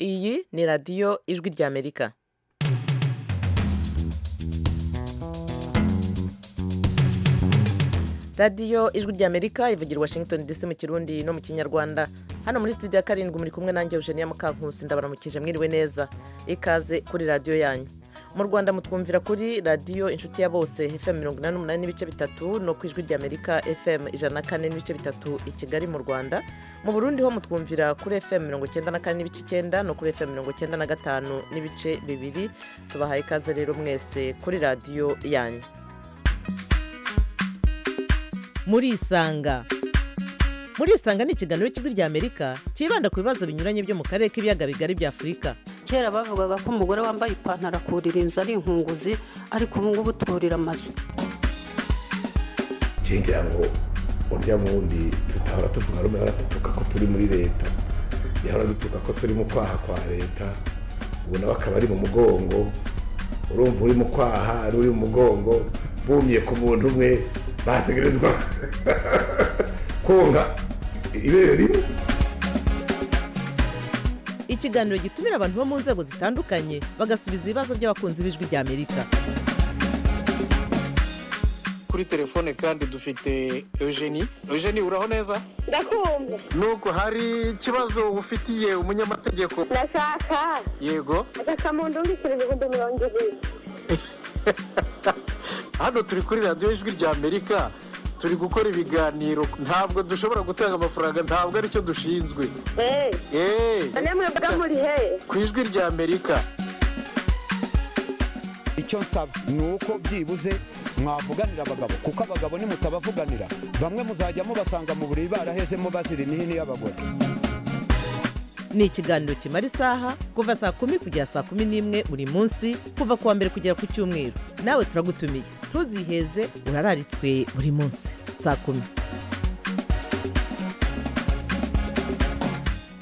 iyi ni radiyo ijwi ry'amerika radiyo ijwi ry'amerika ivugira washington dc mu kirundi no mu kinyarwanda hano muri studio ya karindwi muri kumwe nanjye eugenia mukankusi ndabaramukije mwiriwe neza ikaze kuri radiyo yanyu mu rwanda mutwumvira kuri radiyo inshuti ya bose fm mirongo inani n'umunani n'ibice bitatu no ku ijwi ry'amerika fm ijana na kane n'ibice bitatu i kigali mu rwanda mu burundi ho mutwumvira kuri fm mirongo icyenda na kane n'ibice icyenda no kuri fm mirongo icyenda na gatanu n'ibice bibiri tubahaye ikaze rero mwese kuri radiyo yanyu murisanga murisanga ni ikiganiro cy'ijwi ry'amerika cyibanda ku bibazo binyuranye byo mu karere k'ibiyaga bigari bya afurika kera bavugaga ko umugore wambaye ipantaro akurira inzu ari inkunguzi ariko ubu ngubu turira amazu ngira ngo urya wundi tutahora tuvuga rumwe baradutuka ko turi muri leta yahora dutuka ko turi mu kwaha kwa leta ubu nawe akaba ari mu mugongo urumva uri mu kwaha ari uri mu mugongo bumye ku muntu umwe bategerezwa konka ibere rimwe ikiganiro gitumira abantu bo mu nzego zitandukanye bagasubiza ibibazo by'abakunzi b'ijwi ry'amerika kuri telefone kandi dufite eugenie eugenie uraho neza ndakumva nubwo hari ikibazo ufitiye umunyamategeko ndashaka yego agakamundungikirije ibihumbi mirongo ibiri hano turi kuri radiyo ijwi rya amerika turi gukora ibiganiro ntabwo dushobora gutanga amafaranga ntabwo aricyo dushinzwe eee eee none mwebwe muri he ku ijwi rya amerika icyo nsaba ni uko byibuze mwavuganira abagabo kuko abagabo nimutabavuganira bamwe muzajya mubasanga mu buriri barahezemo bazira imihini y'abagore ni ikiganiro kimara isaha kuva saa kumi kugera saa kumi n'imwe buri munsi kuva ku wa mbere kugera ku cyumweru nawe turagutumiye ntuziheze urararitswe buri munsi saa kumi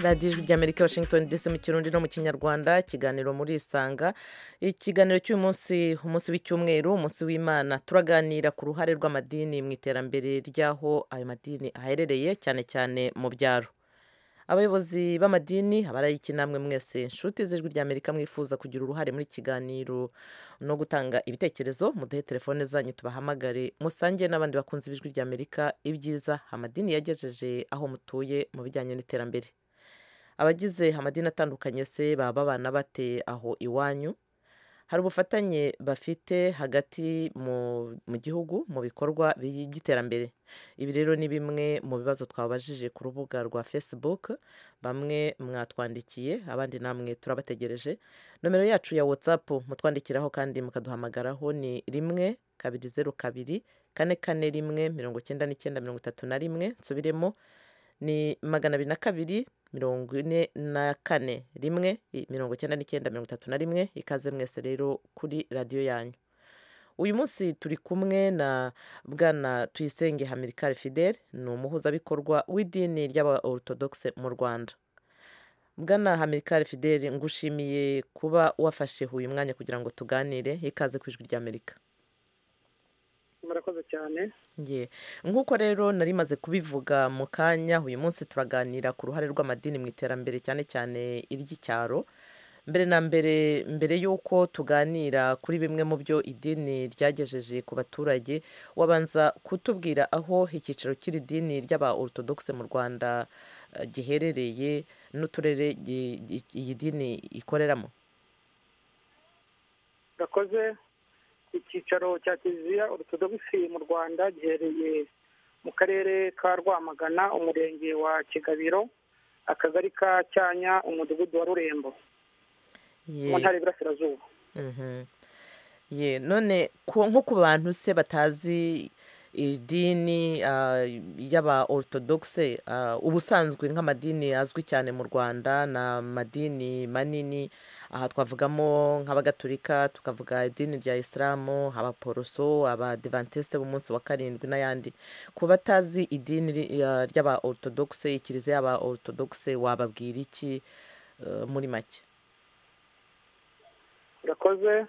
radiyo ijwi ry'amerika washington dc mu kirundi no mu kinyarwanda ikiganiro muri isanga ikiganiro cy'umunsi umunsi w'icyumweru umunsi w'imana turaganira ku ruhare rw'amadini mu iterambere ry'aho ayo madini aherereye cyane cyane mu byaro abayobozi b'amadini abarayiki namwe mwese inshuti z'ijwi ry'amerika mwifuza kugira uruhare muri kiganiro no gutanga ibitekerezo muduhe telefone zanyu tubahamagare musangiye n'abandi bakunze ijwi ry'amerika ibyiza amadini yagejeje aho mutuye mu bijyanye n'iterambere abagize amadini atandukanye se baba babana bate aho iwanyu hari ubufatanye bafite hagati mu mu gihugu mu bikorwa bi- by'iterambere ibi rero ni bimwe mu bibazo twabajije ku rubuga rwa facebook bamwe mwatwandikiye abandi namwe turabategereje nomero yacu ya whatsapp mutwandikiraho kandi mukaduhamagaraho ni rimwe kabiri zeru kabiri kane kane rimwe mirongo icyenda n'icyenda mirongo itatu na rimwe nsubiremo ni magana abiri na kabiri mirongo ine na kane rimwe i- mirongo icyenda n'icyenda mirongo itatu na rimwe ikaze mwese rero kuri radiyo yanyu uyu munsi turi kumwe na bwana tuyisenge hamirikari fidele ni umuhuzabikorwa w'idini ry'abaortodogise mu rwanda bwana hamirikari fidele ngushimiye kuba wafashe uyu mwanya kugira ngo tuganire ikaze ku ijwi ry'amerika murakoze cyane Ye. nk'uko rero nari maze kubivuga mu kanya uyu munsi turaganira ku ruhare rw'amadini mu iterambere cyane cyane iry'icyaro mbere na mbere mbere y'uko tuganira kuri bimwe mu byo idini ryagejeje ku baturage wabanza kutubwira aho icyicaro cy'iri dini ry'aba ortodogise mu rwanda eh, giherereye n'uturere gi- gi- iyi dini ikoreramo gakoze icyicaro cya kiliziya orutodogisi mu rwanda giherereye mu karere ka rwamagana umurenge wa kigabiro akagari ka cyanya umudugudu wa rurembo Ye. mu ntara y'iburasirazuba Mhm. ye none ku- nko ku bantu se batazi idini ah, y'aba ortodogise ah, ubusanzwe nk'amadini azwi cyane mu rwanda ni amadini manini aha twavugamo nk'abagatolika tukavuga idini rya isilamu abaporoso abadivantese b'umunsi wa karindwi n'ayandi ku batazi idini ri- ya- ry'aba ortodogise ikiliziya y'aba ortodogise wababwira iki eh, muri make urakoze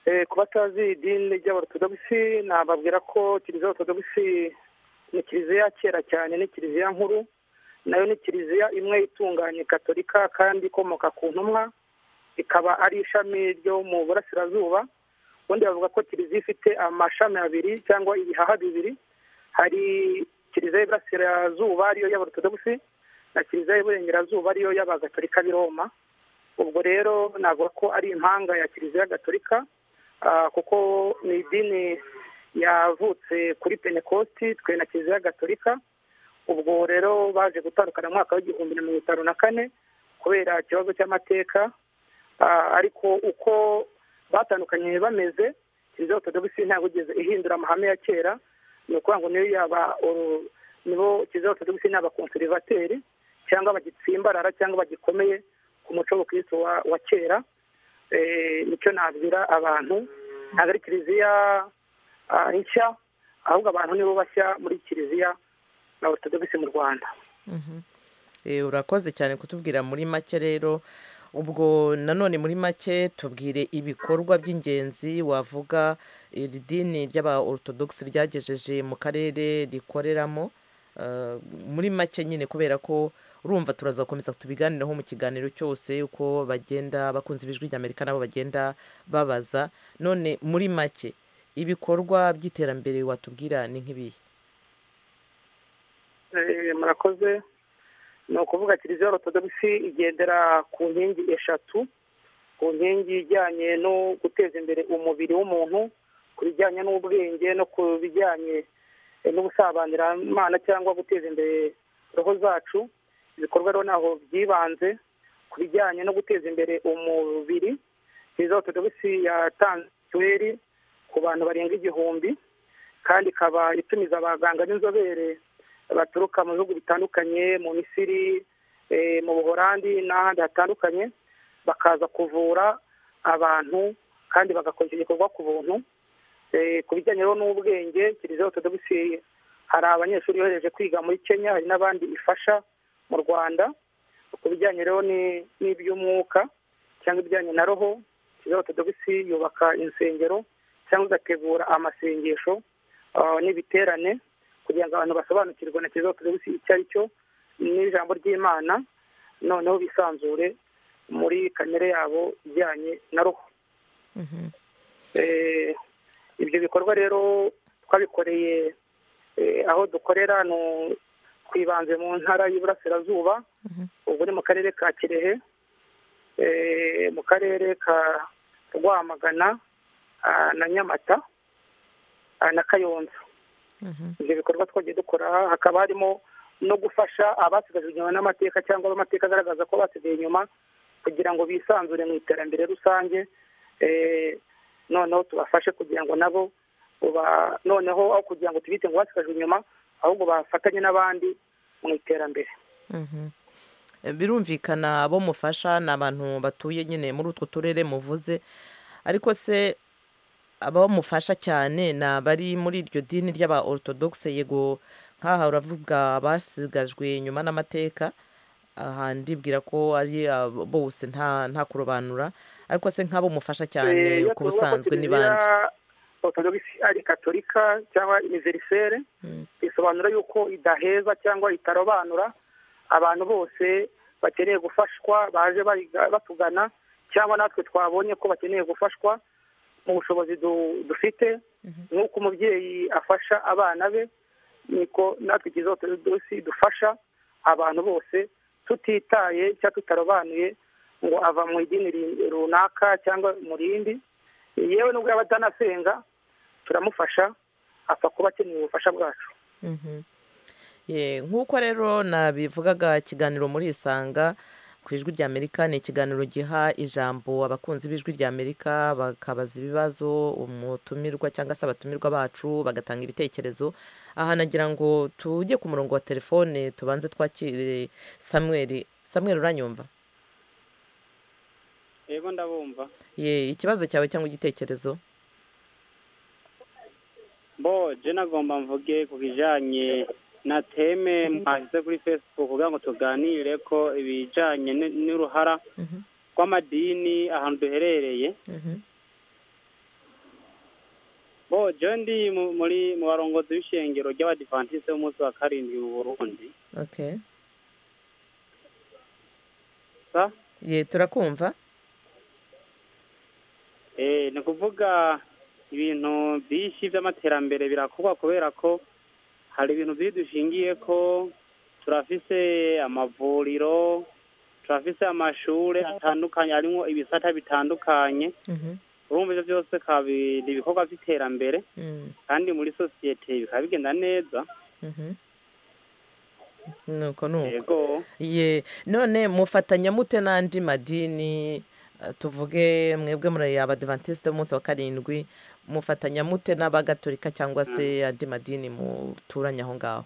Eh, ku batazi idini ry'aborotodogisi nababwira ko kiliziya orutodogisi ni kiliziya ya kera cyane ni kiliziya nkuru nayo ni kiliziya imwe itunganye katolika kandi ikomoka ku ntumwa ikaba ari ishami ryo mu burasirazuba ubundi bavuga ko kiliziya ifite amashami abiri cyangwa ibihaha bibiri hari kiliziya y'iburasirazuba ariyo y'abaorthodox na kiliziya y'iburengerazuba ariyo y'abagatolika b'i roma ubwo rero navuga ko ari impanga ya kiliziya gatolika ah, kuko ni idini yavutse kuri pentecosti twe na kiliziya gatolika ubwo rero baje gutandukana mu mwaka w'igihumbi na mirongo itanu na kane kubera ikibazo cy'amateka Ah, ariko uko batandukanye bameze kiliziya orthodox ntabwo igeze ihindura amahame ya kera ni ukuvuga ngo niyo yaba uru- nibo kiliziya orthodox ni abakonserivateri cyangwa bagitsimbarara cyangwa bagikomeye ku muco w'ubukristo wa, wa kera Eh, nicyo nabwira abantu ntabwo ari kiliziya ah, nshya ahubwo abantu nibo bashya muri kiliziya na orthodox mu rwanda Eh, urakoze cyane kutubwira muri make rero ubwo nanone muri make tubwire ibikorwa by'ingenzi wavuga iri dini ry'aba orthodox ryagejeje mu karere rikoreramo Eh, muri make nyine kubera ko urumva turazakomeza tubiganiraho mu kiganiro cyose uko bagenda bakunze ibijwi ry'amerika nabo bagenda babaza none muri make ibikorwa by'iterambere watubwira ni nk'ibihe Eh, murakoze ni ukuvuga kiliziya orotodogisi igendera ku nkingi eshatu ku nkingi ijyanye no guteza imbere umubiri w'umuntu ku bijyanye n'ubwenge no ku bijyanye eh, n'ubusabanyiramana cyangwa guteza imbere roho zacu ibikorwa rero ntaho byibanze ku bijyanye no guteza imbere umubiri kiliziya orotodogisi yatanze mituweli ku bantu barenga igihumbi kandi ikaba itumiza abaganga b'inzobere baturuka mu bihugu bitandukanye mu misiri eh, mu buhorandi n'ahandi hatandukanye bakaza kuvura abantu kandi bagakora icyo gikorwa ku buntu Eh, ku bijyanye rero n'ubwenge kiliziya orthodoxi hari abanyeshuri yohereje kwiga muri kenya hari n'abandi ifasha mu rwanda ku bijyanye rero ni- n'iby'umwuka cyangwa ibijyanye na roho kiliziya orthodoxi yubaka insengero cyangwa igategura amasengesho ah, n'ibiterane kugira ngo abantu basobanukirwe na kiliziya orthodox icyo ari cyo n'ijambo ry'imana noneho bisanzure muri kamere yabo ijyanye na roho Eh, ibyo bikorwa rero twabikoreye eh, aho dukorera ni twibanze mu ntara y'iburasirazuba ubu ni mu karere ka kirehe Eh, mu karere ka rwamagana ah, na nyamata ah, na kayonza ibyo bikorwa twagiye dukora hakaba harimo no gufasha abasigajwe inyuma n'amateka cyangwa amateka agaragaza ko basigaye inyuma kugira ngo bisanzure mu iterambere rusange Eh, noneho tubafashe kugira ngo nabo uba- noneho aho kugira ngo tubite ngo basigajwe inyuma ahubwo bafatanye n'abandi mu iterambere Mhm. Eh, birumvikana abo mufasha ni abantu batuye nyine muri utwo turere muvuze ariko se abo mufasha cyane ni abari muri iryo dini ry'aba orthodox yego nk'aha uravuga basigajwe inyuma n'amateka aha ndibwira ko ari abo bose nta nta kurobanura ariko se nk'abo mufasha Eh, cyane iyo ku tuvuga ko busanzwe ni Kiliziya bande orthodoxe ari katolika cyangwa univerisere bisobanura yuko idaheza cyangwa itarobanura abantu bose bakeneye gufashwa baje bariga- batugana cyangwa natwe twabonye ko bakeneye gufashwa mu bushobozi du- dufite nk'uko umubyeyi afasha abana be niko natwe kiliziya orthodoxe dufasha abantu bose tutitaye cyangwa tutarobanuye ngo ava mu idini ri- runaka cyangwa mu rindi yewe nubwo yaba atanasenga turamufasha apfa kuba akeneye ubufasha bwacu Mhm. Ye, nk'uko rero nabivugaga ikiganiro muri isanga ku ijwi rya amerika ni ikiganiro giha ijambo abakunzi b'ijwi rya amerika bakabaza ibibazo umutumirwa cyangwa se abatumirwa bacu bagatanga ibitekerezo aha nagira ngo tujye ku murongo wa telefone tubanze twakire samweri samweri uranyumva yego ndabumva ye ikibazo cyawe cyangwa igitekerezo bo je nagomba mvuge ku bijanye na teme mwashyize kuri facebook kugira ngo tuganire ko ibijanye n- n'uruhara Mhm, rw'amadini ahantu duherereye mhm. bo je ndi mu- muri mu barongozi b'ishengero ry'abadivantisite b'umunsi wa karindwi mu burundi okay gusa ye turakumva Eh, ni ukuvuga ibintu byinshi by'amaterambere birakorwa kubera ko hari ibintu byinshi dushingiye ko turafise amavuriro turafise amashure atandukanye harimo ibisata bitandukanye Mhm, urumva ibyo byose kabi ni ibikorwa by'iterambere mm, kandi muri sosiyete bikaba bigenda neza mhm. nuko nuko yego ye none mufatanya mute n'andi madini eh, tuvuge mwebwe muri abadivantisite b'umunsi wa karindwi mufatanya mute n'abagatolika cyangwa se andi madini muturanye aho ngaho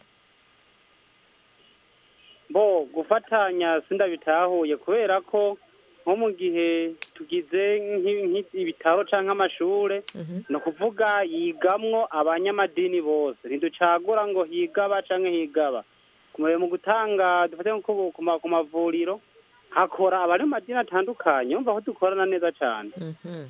bo gufatanya sindabitahuye kubera ko nko mu gihe tugize nk'i- nk'i- ibitaro cyangwa amashure Mhm, ni ukuvuga yigamwo abanyamadini bose ntiducagura ngo higaba cyangwa higaba kumenya mu gutanga dufate nko ku- ku ma- ku mavuriro hakora abari mu madini atandukanye umva ko dukorana neza cyane mhm.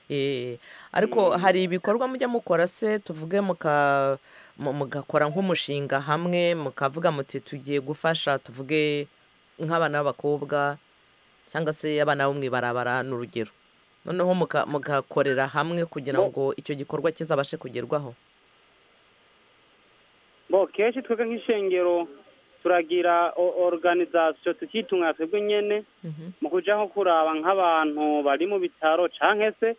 Eh, ariko hari ibikorwa mujya mukora se tuvuge muka mu- mugakora nk'umushinga hamwe mukavuga muti tugiye gufasha tuvuge nk'abana b'abakobwa cyangwa se abana bo mu ibarabara ni urugero noneho muka- mugakorera hamwe kugira Bo- ngo icyo gikorwa kizabashe kugerwaho bo kenshi twebwe nk'ishengero turagira o- organisation tukitunga twebwe nyene Mhm, mu kuja nko kuraba nk'abantu bari mu bitaro canke se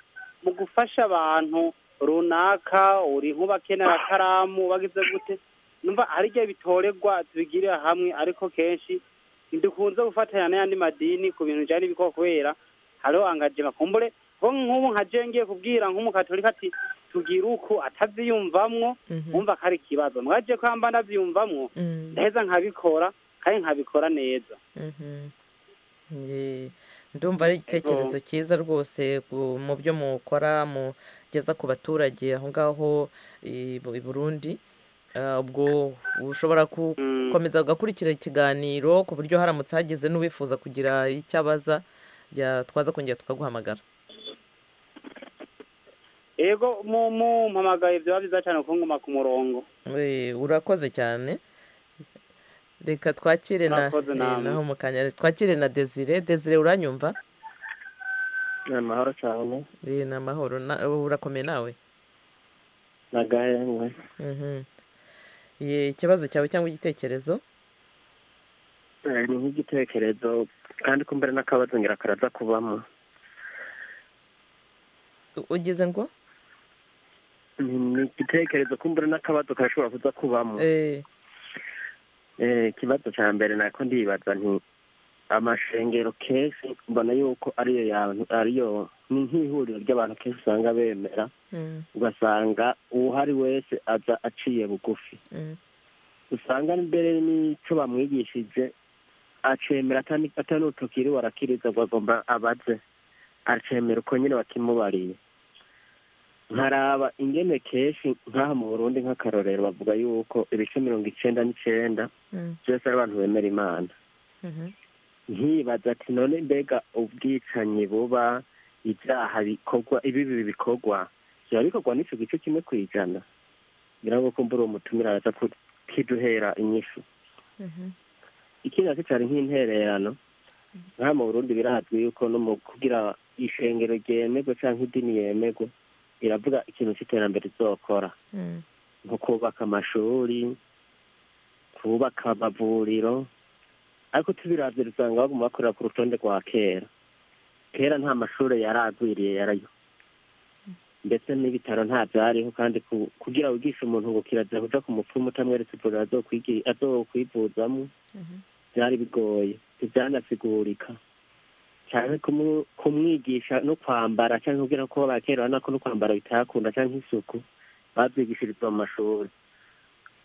mu gufasha abantu runaka uri nk'ubakenera akaramu bagize gute numva hari igihe bitorerwa tubigirira hamwe ariko kenshi ntidukunze gufatanya n'ayandi madini ku bintu byari bikora kubera hariho angajema kumbure ko nk'ubu nka je ngiye kubwira nk'umukatolika ati tugire uku atavyiyumvamwo mhm, umva ko ari ikibazo mwaje ko mba ndavyiyumvamwo mm. ndaheza nkabikora kandi nkabikora neza Mhm. Ye, ndumva ari igitekerezo cyiza rwose ku- mu byo mukora mugeza ku baturage aho ngaho i Bu- i burundi Ah, ubwo ushobora Mm. gukomeza ugakurikira ikiganiro ku buryo haramutse hageze n'uwifuza kugira icyo abaza ya- twaza kongera tukaguhamagara Ego mu mu mpamagaye byaba byiza cyane kuko nguma ku murongo. Eh, urakoze cyane reka twakire na Murakoze eh, namwe. naho mu kanya twakire na desire desire uranyumva ni amahoro cyane Eh, ni amahoro Na- urakomeye nawe nagahengwe Mhm. Ye, ikibazo cyawe cyangwa igitekerezo Eh, ni nk'igitekerezo kandi ko mbere n'akabazo ngira karaza kubamo U- ugize ngo ni ni igitekerezo ko mbere n'akabazo karashobora kuza kubamo Eh, Eh, ikibazo cya mbere nako ndibaza nti amashengero kenshi mbona yuko ariyo yantu ariyo ni nk'ihuriro ry'abantu kenshi usanga bemera mm, ugasanga uwuhari wese aza aciye bugufi mm, usanga mbere n'icyo bamwigishije acemera atani- atanutukiri warakiriza ngo agomba abaze acemera uko nyine bakimubariye nkaraba ingene kenshi nk'aha mu burundi nk'akarorero bavuga yuko ibice mirongo icenda n'icenda mm, byose ari abantu bemera imana mhm, nkibaza ati none mbega ubwicanyi buba ibyaha bikorwa ibibi bikorwa byaba bikorwa n'ico gice kimwe ku ijana ngira ngo kumbura uwo mutumira araza kukiduhera inyishu mhm, ikindi nacyo cyari nk'intererano nka mu burundi birazwi yuko no mu kugira ishengero ryemerwe cyangwa idini yemerwe iravuga ikintu cy'iterambere izokora mm, nko kubaka amashuri kubaka amavuriro ariko tubiravye usanga baguma bakorera ku rutonde rwa kera kera nta mashuri yaragwiriye yarayo ndetse n'ibitaro nta byariho kandi ku- kugira wigishe umuntu ngo kiraza kuja ku mupfumu utamweretse ivuriro azokwigi- azokwivuzamwo mhm, byari bigoye ntibyanasigurika cyane kumu- kumwigisha no kwambara cyangwa kubwira ko bakera urabona ko no kwambara bitahakunda cyangwa isuku babyigishirizwa mu mashuri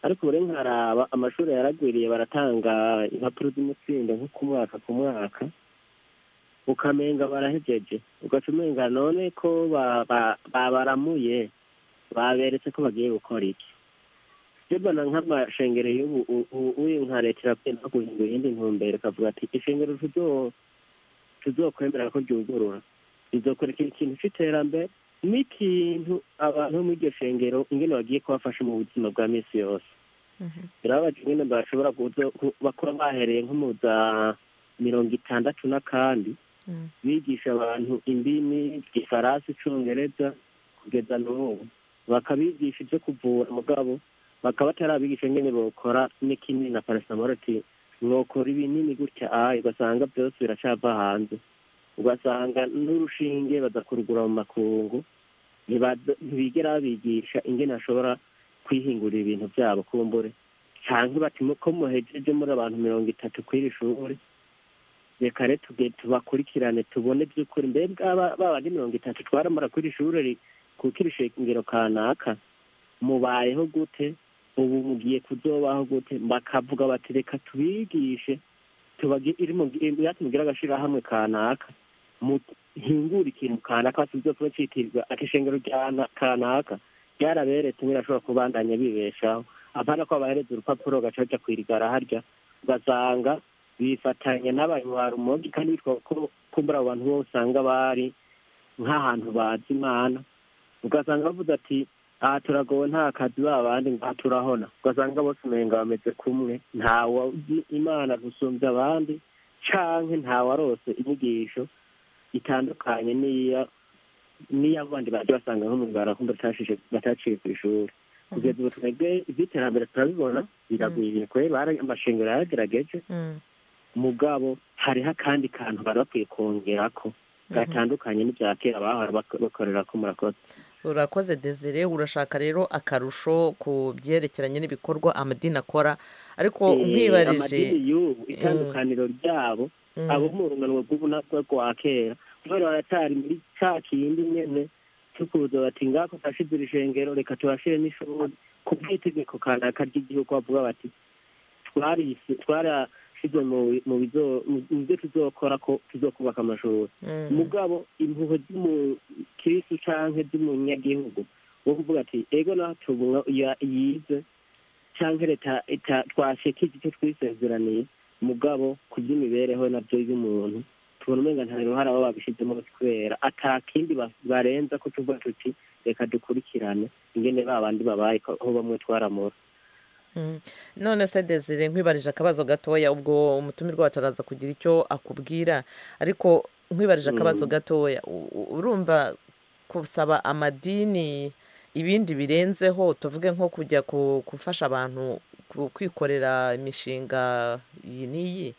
ariko ubu rero nkaraba amashuri yaragwiriye baratanga impapuro z'umutsindo nko ku mwaka ku mwaka ukamenga barahejeje ugaca umenga none ko ba- ba- babaramuye baberetse ko bagiye gukora iki jebana nk'amashengero y'ubu u- u- uyu nka leta iragenda guhindura iyindi ntumbero ikavuga ati ishengero tuzo- tuzokwemera ko ryugurura rizokora ikindi kintu cy'iterambere n'ikintu abantu bo muri iryo shengero ingene bagiye kubafasha mu buzima bwa minsi yose mhm, birababaje ingene bashobora kuzo- ku- bakora bahereye nko mu za mirongo itandatu n'akandi Mm. bigisha abantu indimi igifaransa icyongereza kugeza n'ubu bakabigisha ibyo kuvura mugabo bakaba batarabigisha nyine bokora n'ikinini na paracetamol ati mwokora ibinini gutya aha ugasanga byose biracava hanze ugasanga n'urushinge badakurugura mu makungu ntibado- ntibigera babigisha ingene bashobora kwihingurira ibintu byabo kumbure cyangwa bati ko muhejeje muri abantu mirongo itatu kw'iri shuri reka rero tuge- tubakurikirane tubone by'ukuri mbega ba- ba bandi mirongo itatu twaramara kw'iri shuri ri- ku k'iri shingiro kanaka mubayeho gute ubu mugiye kuzobaho gute bakavuga bati reka tubigishe tubagire agashirahamwe kanaka muhingura ikintu kanaka tuzopfa citirwa ati ishengero rya na- kanaka ryaraberetse umwe arashobora kubandanya bibeshaho apana ko abahereza urupapuro gaca baja kwirigara harya ugasanga bifatanya n'abanyarumogi kandi bitwa ko kumbura abo bantu bose usanga bari nk'ahantu bazi imana ugasanga bavuze ati aha turagowe nta kazi babandi ngaha turahona ugasanga bose umenga bameze kumwe ntawazi imana gusumbya abandi canke ntawarose inyigisho itandukanye n'iya n'iy'abandi baje basanga nko mu ngara kumbe batashishe- bataciye ku ishuri kugeza ubu twebwe iby'iterambere turabibona biragwiriye kwe amashengero yaragerageje Mm. mugabo hariho akandi kantu bari bakwiye kongera ko gatandukanye n'ibya kera bahora bak- bakorera ko murakoze urakoze desire urashaka rero akarusho ku byerekeranye n'ibikorwa amadini akora ariko Eh, nkwibarije amadini y'ubu itandukaniro ryabo Mm. abo mu rungano rw'ubunakwe rwa kera kubera baratari muri ca kindi nyene tukuza bati ngako tashizira ishengero reka tubashire n'ishuri ku bw'itegeko kanaka ry'igihugu bavuga bati twarise twarashize mu- mu bizo- mu mu byo tuzokora ko tuzokubaka amashuri Mm. mugabo impuhwe z'umukirisitu canke z'umunyagihugu wo kuvuga ati ego natumwa yize canke leta ita- twashikije icyo twisezeraniye mugabo ku by'imibereho nabyo y'umuntu tubona umenga nta ruhare aba babishizemo kubera ata kindi ba- barenza ko tuvuga tuti reka dukurikirane ingene ba bandi babaye ko- aho bamwe twaramura Mm. none se desire nkwibarije akabazo gatoya ubwo umutumirwa wacu araza kugira icyo akubwira ariko nkwibarije akabazo Mm. gatoya u- u- urumva gusaba amadini ibindi birenzeho tuvuge nko kujya ku- gufasha abantu ku- kwikorera imishinga iyi n'iyi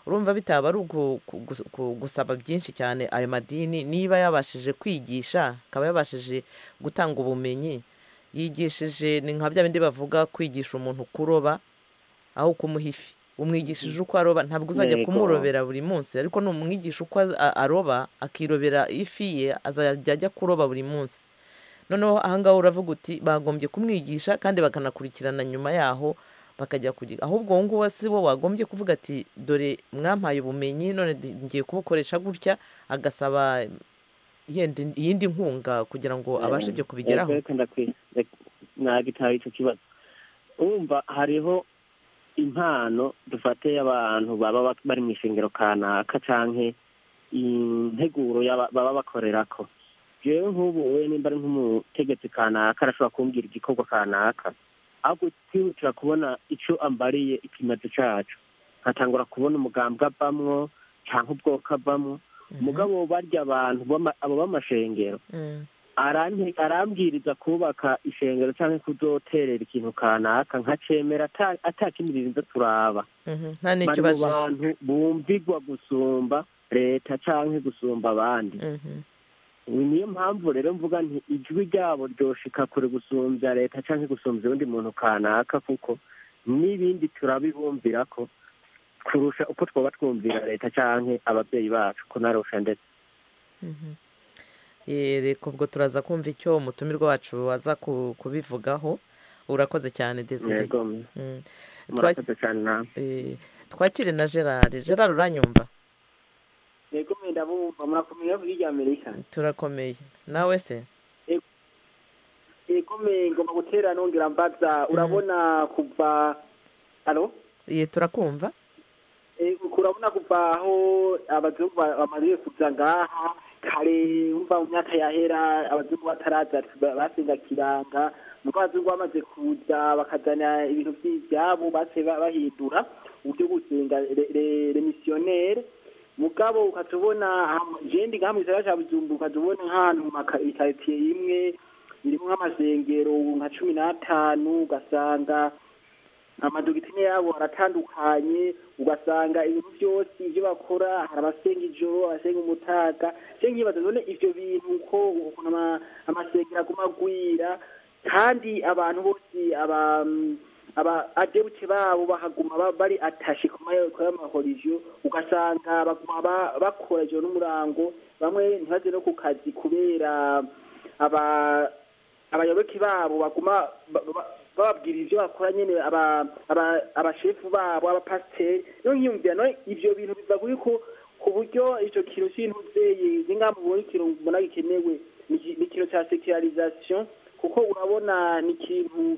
urumva bitaba ari ugu- ku- gus- ku- gusaba byinshi cyane ayo madini niba yabashije kwigisha akaba yabashije gutanga ubumenyi yigishije ni nka bya bindi bavuga kwigisha umuntu kuroba aho kumuha ifi umwigishije uko aroba ntabwo uzajya Yego. kumurobera buri munsi ariko numwigisha uko az- a- aroba akirobera ifi ye azajya ajya kuroba buri munsi noneho ahangaha uravuga uti bagombye kumwigisha kandi bakanakurikirana nyuma yaho bakajya kugira ahubwo wowe nguwe si bo wagombye kuvuga ati dore mwampaye ubumenyi none ndi- ngiye kubukoresha gutya agasaba yenda iyindi nkunga kugira ngo abashe ibyo kubigeraho Reka ndakwi- reka- nagitaye ico kibazo umva hariho impano dufate y'abantu baba bak- bari mu ishengero kanaka canke integuro y'aba- baba bakorerako jewe nk'ubu we nimba ari nk'umutegetsi kanaka arashobora kumbwira igikorwa kanaka ahubwo twihutira kubona ico ambariye ikimazo cacu nkatangura kubona umugambwe avamwo canke ubwoko avamwo mugabo barya abantu b'ama- abo b'amashengero Mm. arante arambwiriza kubaka ishengero cyangwa kuzoterera ikintu kanaka nkacemera ata- atakindi birinze turaba Mhm, nta bari n'icyo mu ubajije bantu bumvigwa gusumba leta canke gusumba abandi Mhm, Ubu niyo mpamvu rero mvuga nti ijwi ryabo ryoshika kure gusumbya leta canke gusumbya uwundi muntu kanaka kuko n'ibindi turabibumvira ko kurusha uko twaba twumvira leta canke ababyeyi bacu ko narusha ndetse mhm. Eh, reka ubwo turaza kumva icyo umutumirwa wacu aza ku- kubivugaho urakoze cyane desire Yego, Mm. Twak- murakoze cane namwe eh, twakire na gerard gerard uranyumva yego mwenda bumva murakomeye bavuga iry'amerika turakomeye nawe se yego me ngomba gutera nongera mbaza urabona kuva alo Eh, turakumva urabona kuva aho abazungu ba- bamaze kuza ngaha kare wumva mu myaka yahera abazungu bataraza basenga kiranga nuko abazungu bamaze kuza bakazana ibintu by'ibyabo base bahindura uburyo bwo gusenga re- re- remisiyonere mugabo ukatubona jendi nka mu gisagara ca Bujumbura ukatubona nk'ahantu mu makaritsiye imwe irimo nk'amasengero nka cumi n'atanu ugasanga amadogitine yabo aratandukanye ugasanga ibintu byose ibyo bakora hari abasenga ijoro abasenga umutaga se nkibaza none ivyo bintu ko ukuntu ama- amasengero aguma agwira kandi abantu bose aba aba adebuke babo bahaguma ba- bari atashe ku mayo kuri amahorijo ugasanga baguma ba- bakora ijoro n'umurango bamwe ntibaze no ku kazi kubera aba abayoboke babo baguma ba- ba- bababwira ivyo bakora nyene aba- aba- abashefu babo abapasiteri rero nkiyumvira no ivyo bintu biva kuriko ku buryo ico kintu c'intuzeye n'ingamba ubona ikintu mbona gikenewe ni iki- ni ikintu ca sekularisation kuko urabona ni ikintu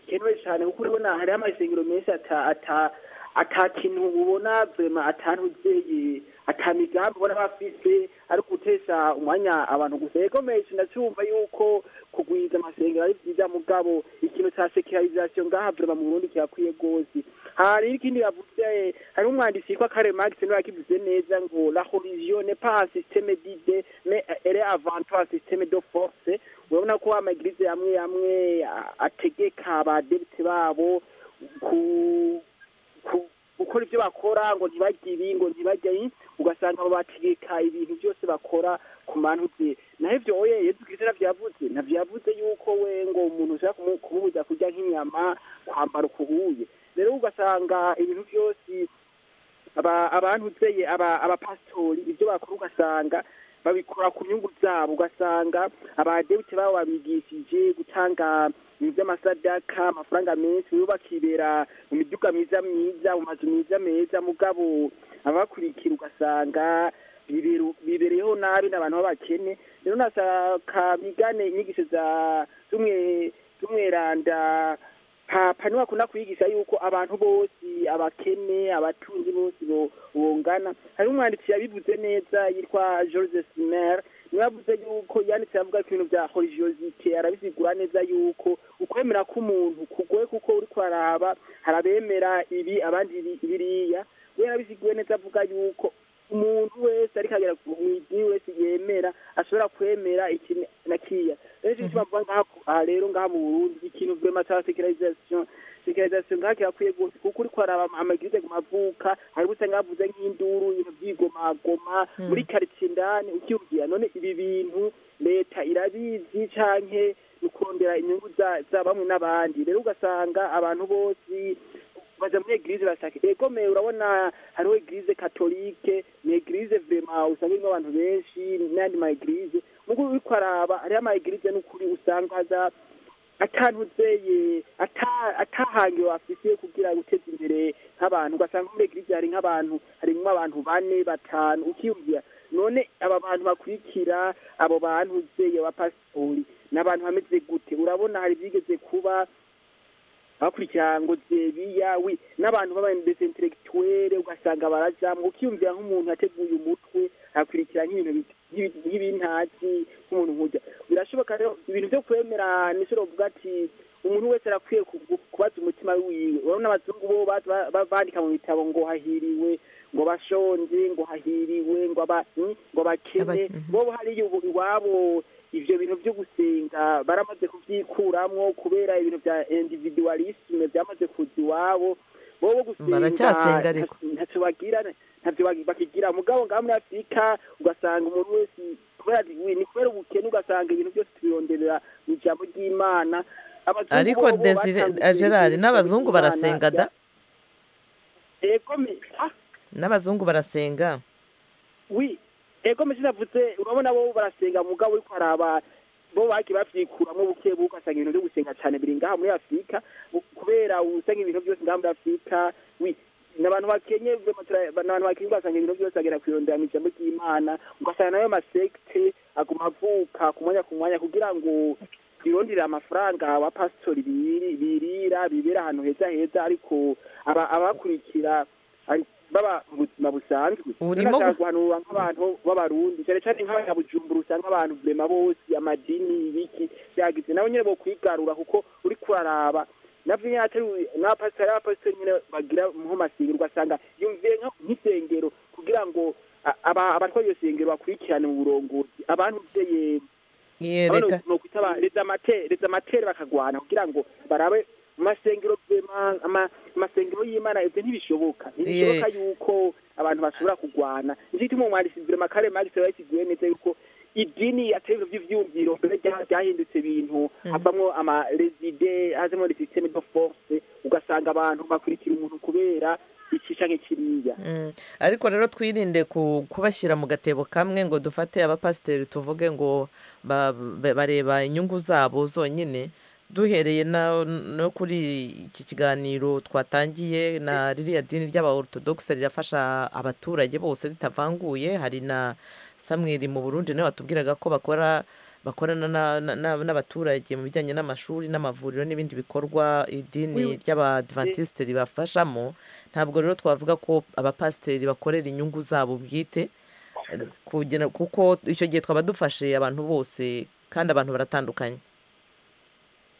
gikenewe cane kuko urabona hariho amasengero menshi ata ata ata kintu ubona vrema atantuzeye ata migambi ubona bafise ari gutesha umwanya abantu gusa yego menshi ndacumva yuko kugwiza amasengero ari vyiza mugabo ikintu ca sekularisation ngaha vrema mu burundi kirakwiye rwose hari n'ikindi bavuze hariho umwanditsi yitwa kare max niwe yakivuze neza ngo la religion n'est pas un système d'idée mais elle est avant tout un système de force urabona ko amagirize amwe amwe a- ategeka abadebite babo ku ku- gukora ibyo bakora ngo ntibarye ibi ngo ntibarye ayi ugasanga babategeka ibintu byose bakora ku mantu bye naho ibyo oye yezu kirisita navyavuze navyavuze yuko we ngo umuntu ushaka kumu- kumubuza kurya nk'inyama kwambara ukuhuye rero ugasanga ibintu byose aba- abantuzeye aba- abapasitori ibyo bakora ugasanga babikora ku nyungu zabo ugasanga abadebute babo babigishije gutanga ibintu by'amasadaka amafaranga menshi bo bakibera mu miduga myiza myiza mu mazu myiza meza mugabo ababakurikira ugasanga biberu- bibereyeho nabi n'abantu b'abakene rero nasaka bigane inyigisho za z'umwe z'umweranda papa niwe akunda kuyigisha yuko abantu bose abakene abatunzi bose bo- bongana hari umwanditsi yabivuze neza yitwa george smer niwe yavuze yuko yanditse avuga ko ibintu bya horijiyozite arabisigura neza yuko ukwemera k'umuntu kugoye kuko uri kuraraba hari abemera ibi abandi ibi- biriya we yarabisiguye neza avuga yuko umuntu wese ariko agera ku idini wese yemera ashobora kwemera iki na kiriya rero icyo gituma mvuga ngaha aha rero ngaha mu burundi ikintu vrema ca sekularisation sekularisation ngaha kirakwiye rwose kuko uriko araba amagirize ku mavuka hariho usanga havuze nk'induru ibintu vy'igomagoma Mm. muri karitsiye indani ukiyubwira none ibi bintu leta irabizi canke ni ukurondera inyungu za- za bamwe n'abandi rero ugasanga abantu bose baja muri eglise basake ego me urabona hariho eglise katolike ni eglise vrema usanga irimo abantu benshi n'ayandi ma eglise mugo uriko araba hariho ama eglise n'ukuri usanga aza atantuzeye ata- atahangiro afise kugira guteza imbere nk'abantu ugasanga muri eglise hari nk'abantu harimwo abantu bane batanu ukiyumvira none aba bantu bakurikira abo bantu uzeye abapasitori ni abantu bameze gute urabona hari byigeze kuba bakurikira ngo zebiya wi n'abantu b'abandese intellectuelle ugasanga barajamwe ukiyumvira nk'umuntu yateguye umutwe akurikira nk'ibintu bit- nk'ibi- nk'ibintazi nk'umuntu nkujya birashoboka rero ibintu byo kwemera nishobora kuvuga ati umuntu wese arakwiye ku- ku- kubaza umutima wiwe urabona abazungu bo ba- ba- ba- bandika mu bitabo ngo hahiriwe ngo bashonje ngo hahiriwe ngo aba- mm, ngo bakene bobo hariyo ubu iwabo ivyo bintu vyo gusenga baramaze kuvyikuramwo kubera ibintu vya individualisme vyamaze kuza iwabo bobo gusenga Baracyasenga ariko. ntacyo bagira ntacyo bagi- bakigira mugabo ngaha muri afurika ugasanga umuntu wese kubera wi- ni kubera ubukene ugasanga ibintu byose tubironderera mu ijambo ry'imana Abazungu ariko bobo desire batangiye gerard ibintu n'abazungu vy'Imana. barasenga da Ego me- ah, n'abazungu barasenga wi ego mesi navuze urabona bo barasenga mugabo ariko haraba bo bagiye bavyikuramo buke buke ugasanga ibintu byo gusenga cyane biri ngaha muri afurika bu- kubera usanga ibintu byose ngaha muri afurika wi n'abantu bakenye vrema tura- n'abantu bakenye ugasanga ibintu byose agera kwirondera mu ijambo ry'imana ugasanga nayo masekte aguma avuka ku mwanya ku mwanya kugira ngo bironderera amafaranga abapasitori biri- birira bibera ahantu heza heza ariko aba- abakurikira ari- baba mu buzima busanzwe Urimo Rero gu- nashaka guhanura nk'abantu b'abarundi cyane cyane nk'abanyabujumbura usanga abantu vrema bose amadini ibiki byagize nabo nyine bo kwigarura kuko uri kuraraba navyo nyene atari n'abapasitori n'abapasitori nyene bagira mu masengero ugasanga yumviye nka- nk'isengero kugira ngo abatwa iyo sengero bakurikirane mu burongozi abantu byeye Ye, abantu reka no kwitaba reza amatere reza amatere bakagwana kugira ngo barabe mu masengero vyema- ama- amasengero y'imana ibyo ntibishoboka ntibishoboka yuko abantu bashobora kugwana nicyo gituma umwanditsi Sylvain Makare Max yari yasiguye neza yuko idini atari ivyo vy'ivyumviro mbere rya- ryahindutse ibintu havamwo amarezide hazamwo le systeme de force ugasanga abantu bakurikira umuntu kubera iki canke kiriya Mm. ariko rero twirinde ku- kubashyira mu gatebo kamwe ngo dufate abapasiteri tuvuge ngo ba- ba- bareba inyungu zabo zonyine duhereye na- no kuri iki kiganiro twatangiye na ririya dini ry'abaortodogisi rirafasha abaturage bose ritavanguye hari na samweri mu burundi nawe watubwiraga ko bakora bakorana na- na- na- n'abaturage mu bijyanye n'amashuri n'amavuriro n'ibindi bikorwa idini ry'abadivantisite ribafashamo ntabwo rero twavuga ko abapasiteri bakorera inyungu zabo bwite eh, kugira kuko icyo gihe twaba dufashe abantu bose kandi abantu baratandukanye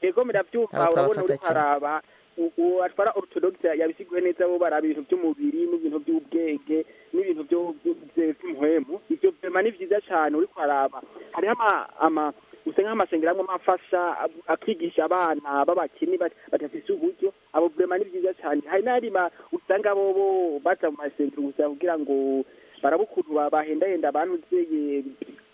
ego murabyumva Abo urabona uri twabafata haraba uwo atwara ortodogisi yabisiguye neza bo baraba ibintu by'umubiri n'ibintu by'ubwenge n'ibintu byo- byo- by'umuhemu ibyo vyema ni vyiza cane uri haraba hariho ama- ama usa nk'amasengero amwe amafasha ab- akigisha abana b'abakini bat- badafise uburyo abo vyema ni vyiza cane hari n'arima usanga bobo baja mu masengero gusa kugira ngo barabe ukuntu ba- bahendahenda abantu vyeye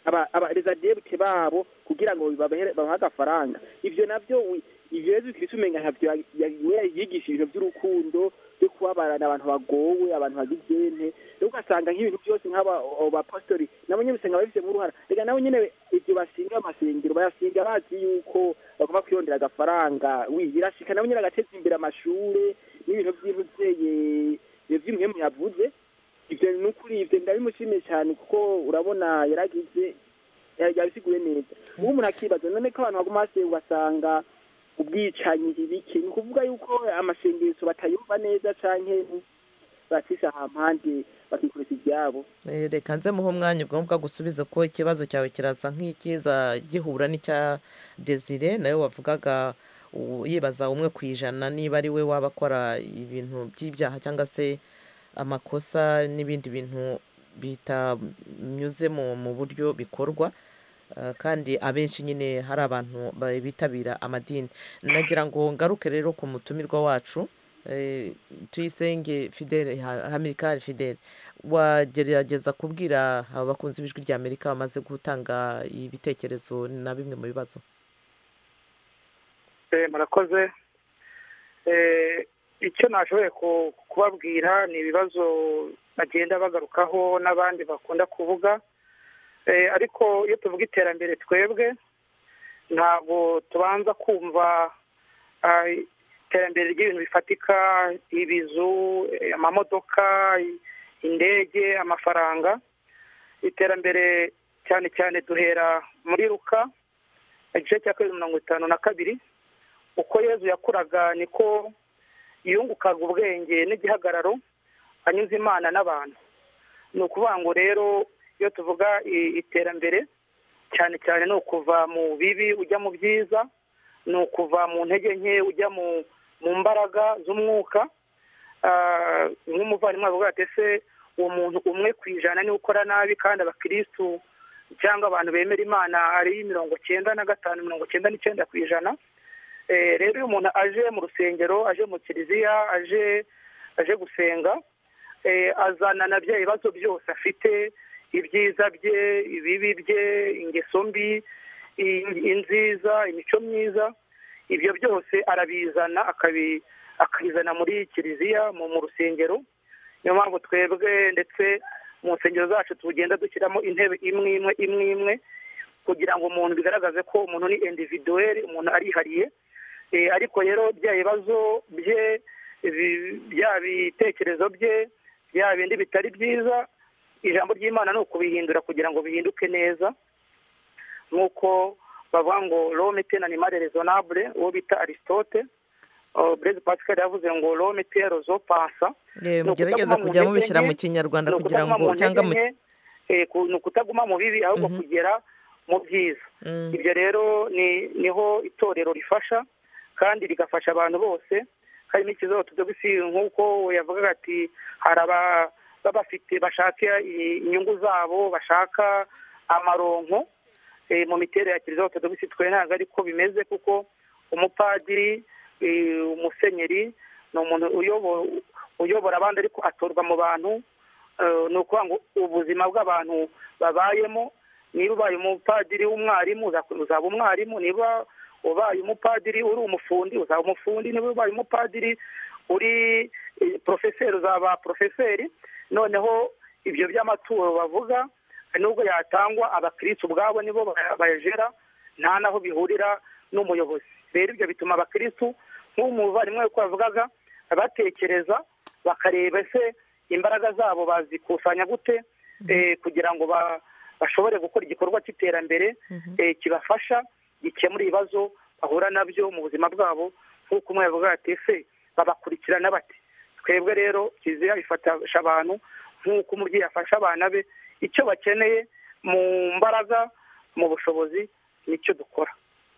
aba- aba- rezadiyebute babo kugira ngo babahe babahe agafaranga ivyo navyo wi- ivyo yezu kirisi umenga ntavyo ya- ya- we yigisha ibintu vy'urukundo vyo kubabarana abantu bagowe abantu bagize ente rero ugasanga nk'ibintu byose nk'aba abo bapasitori nabo nyene usanga babifitemo uruhara reka nabo nyene ivyo basinga amasengero bayasinga bazi yuko bagomba kwirondera agafaranga wi birashika nabo nyene agateza imbere amashure n'ibintu vy'intu vyeye vy'imwemu yavuze ivyo nukuri ivyo ndabimushimiye cyane kuko urabona yaragize ya- yabisiguye neza ubu umuntu akibaza none ko abantu baguma basiye ugasanga ubwicanyi ibiki ni ukuvuga yuko amasengesho batayumva neza canke bacisha hampande bakikoresha ivyabo Eh, reka nze muhe umwanya ubwo ngubwo gusubiza ko ikibazo cyawe kirasa nk'ikiza gihura n'icya desire nawe wavugaga u- yibaza umwe ku ijana niba ari we waba akora ibintu by'ibyaha cyangwa se amakosa n'ibindi bintu bitanyuze mu mu buryo bikorwa Eh, kandi abenshi nyine hari abantu ba- bitabira amadini nagira ngo ngaruke rero ku mutumirwa wacu eh, tuyisenge fidele Ha- hamilcar fidele wagerageza kubwira abakunzi b'ijwi rya amerika bamaze gutanga ibitekerezo na bimwe mu bibazo Eh, murakoze Eh, icyo nashoboye ku- kubabwira ni ibibazo bagenda bagarukaho n'abandi bakunda kuvuga Eh, ariko iyo tuvuga iterambere twebwe ntabwo tubanza kumva ah, iterambere ry'ibintu bifatika ibizu eh, amamodoka i- indege amafaranga iterambere cyane cyane duhera muri ruka igice cya kabiri mirongo itanu na kabiri uko yezu yakuraga niko yungukaga ubwenge n'igihagararo anyuze imana n'abantu ni ukuvuga ngo rero iyo tuvuga i- iterambere cyane cyane ni ukuva mu bibi ujya mu byiza ni ukuva mu ntege nke ujya mu mu mbaraga z'umwuka Ah, nk'umuvandimwe avuga ati ese uwo muntu umwe ku ijana niwe ukora nabi kandi abakirisitu cyangwa abantu bemera imana ari mirongo cyenda na gatanu mirongo cyenda n'icyenda ku ijana Eh, rero iyo umuntu aje mu rusengero aje mu kiliziya aje aje gusenga eh, azana na bya bibazo byose afite ibyiza bye ibibi bye ingeso mbi i- inziza imico myiza ibyo byose arabizana akabi- akabizana muri kiliziya mu mu rusengero niyo mpamvu twebwe ndetse mu nsengero zacu tugenda dushyiramo intebe imwe imwe imwe imwe kugira ngo umuntu bigaragaze ko umuntu ni individuweli umuntu arihariye Eh, ariko rero bya bibazo bye bi- bya bitekerezo bye bya bindi bitari byiza ijambo ry'imana ni ukubihindura kugira ngo bihinduke neza nk'uko bavuga ngo rome tenani mare rezonabure uwo bita aristote Oh, Blaise Pascal yavuze ngo rome tero zo pansa Eh, Ni mugerageza ukutaguma mu kujya mubishyira ntege mu nke, kinyarwanda ni kugira ukutaguma ngo mu cyangwa ntege mu nke, eh, ku- ni ukutaguma mu bibi ahubwo kugera mu byiza Mm. ibyo rero ni niho itorero rifasha kandi rigafasha abantu bose harimo ikibazo tudogisi nk'uko yavugaga ati hari aba baba bafite bashaka inyungu zabo bashaka amaronko eh, mu miterere ya kiliziya ortodogisi twe ntabwo ariko bimeze kuko umupadiri eh, umusenyeri ni umuntu uyobo- uyobora abandi ariko atorwa mu bantu eh, ni ukuvuga ngo ubuzima bw'abantu babayemo niba ubaye umupadiri w'umwarimu uza- uzaba umwarimu niba ubaye umupadiri uri umufundi uzaba umufundi niba ubaye umupadiri uri eh, porofeseri uzaba porofeseri noneho ibyo by'amaturo bavuga nubwo yatangwa abakirisitu ubwabo nibo baya- bayajera nta n'aho bihurira n'umuyobozi rero ibyo bituma abakirisitu nk'umuvandimwe uko bavugaga batekereza bakareba ese imbaraga zabo bazikusanya gute eh, kugira ngo ba- bashobore gukora igikorwa cy'iterambere eh, kibafasha gikemura ibibazo bahura nabyo mu buzima bwabo nk'uko umwe yavuga ati ese babakurikirana bati twebwe rero kiliziya ifasha abantu nk'uko umubyeyi afasha abana be icyo bakeneye mu mbaraga mu bushobozi nicyo dukora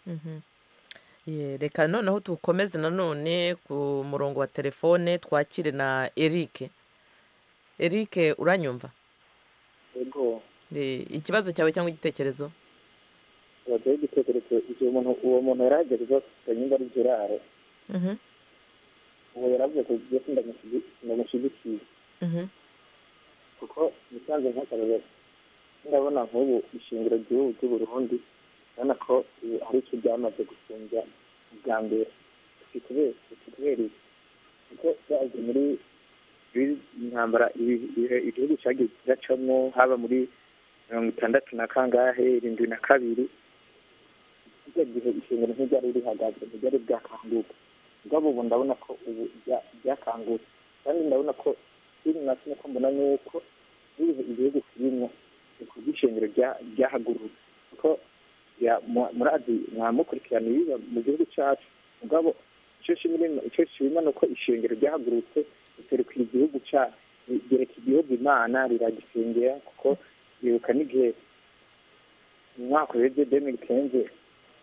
Mhm. Ye, reka noneho dukomeze nanone ku murongo wa telefone twakire na erike erike uranyumva yego Eh, ikibazo cyawe cyangwa igitekerezo baduhe igitekerezo igihe umuntu uwo muntu yari agerwaho nyumva ari kiraro Mhm, ubu yaravuze ko igiye ko ndamushigi- ndamushyigikiye mhm, kuko musanze nk'akarorero ndabona nk'ubu ishingiro ry'ubu ry'uburundi urabona ko eh, hari icyo ryamaze gusumbya ubwa mbere ikikubera ikikubereye kuko byaje muri muri intambara ibi- ibihe igihugu cyagiye kiracamo haba muri mirongo itandatu na kangahe irindwi na kabiri icyo gihe ishingiro ntiryari rihagaze ntiryari bwakanguka ubwabo ubu ndabona ko ubu rya- ryakangutse kandi ndabona ko ikindi nasi nuko mbona ni uko bize igihugu kirimo ni ku bw'ishingiro rya- ryahagurutse kuko ya- mu- murazi mwamukurikirana ibiba mu gihugu cyacu mugabo icyo shimira icyo shima ni uko ishingiro ryahagurutse riterekwa igihugu cyacu rigereka igihugu imana riragisengera kuko ribuka n'igihe mu mwaka uheze deni kenze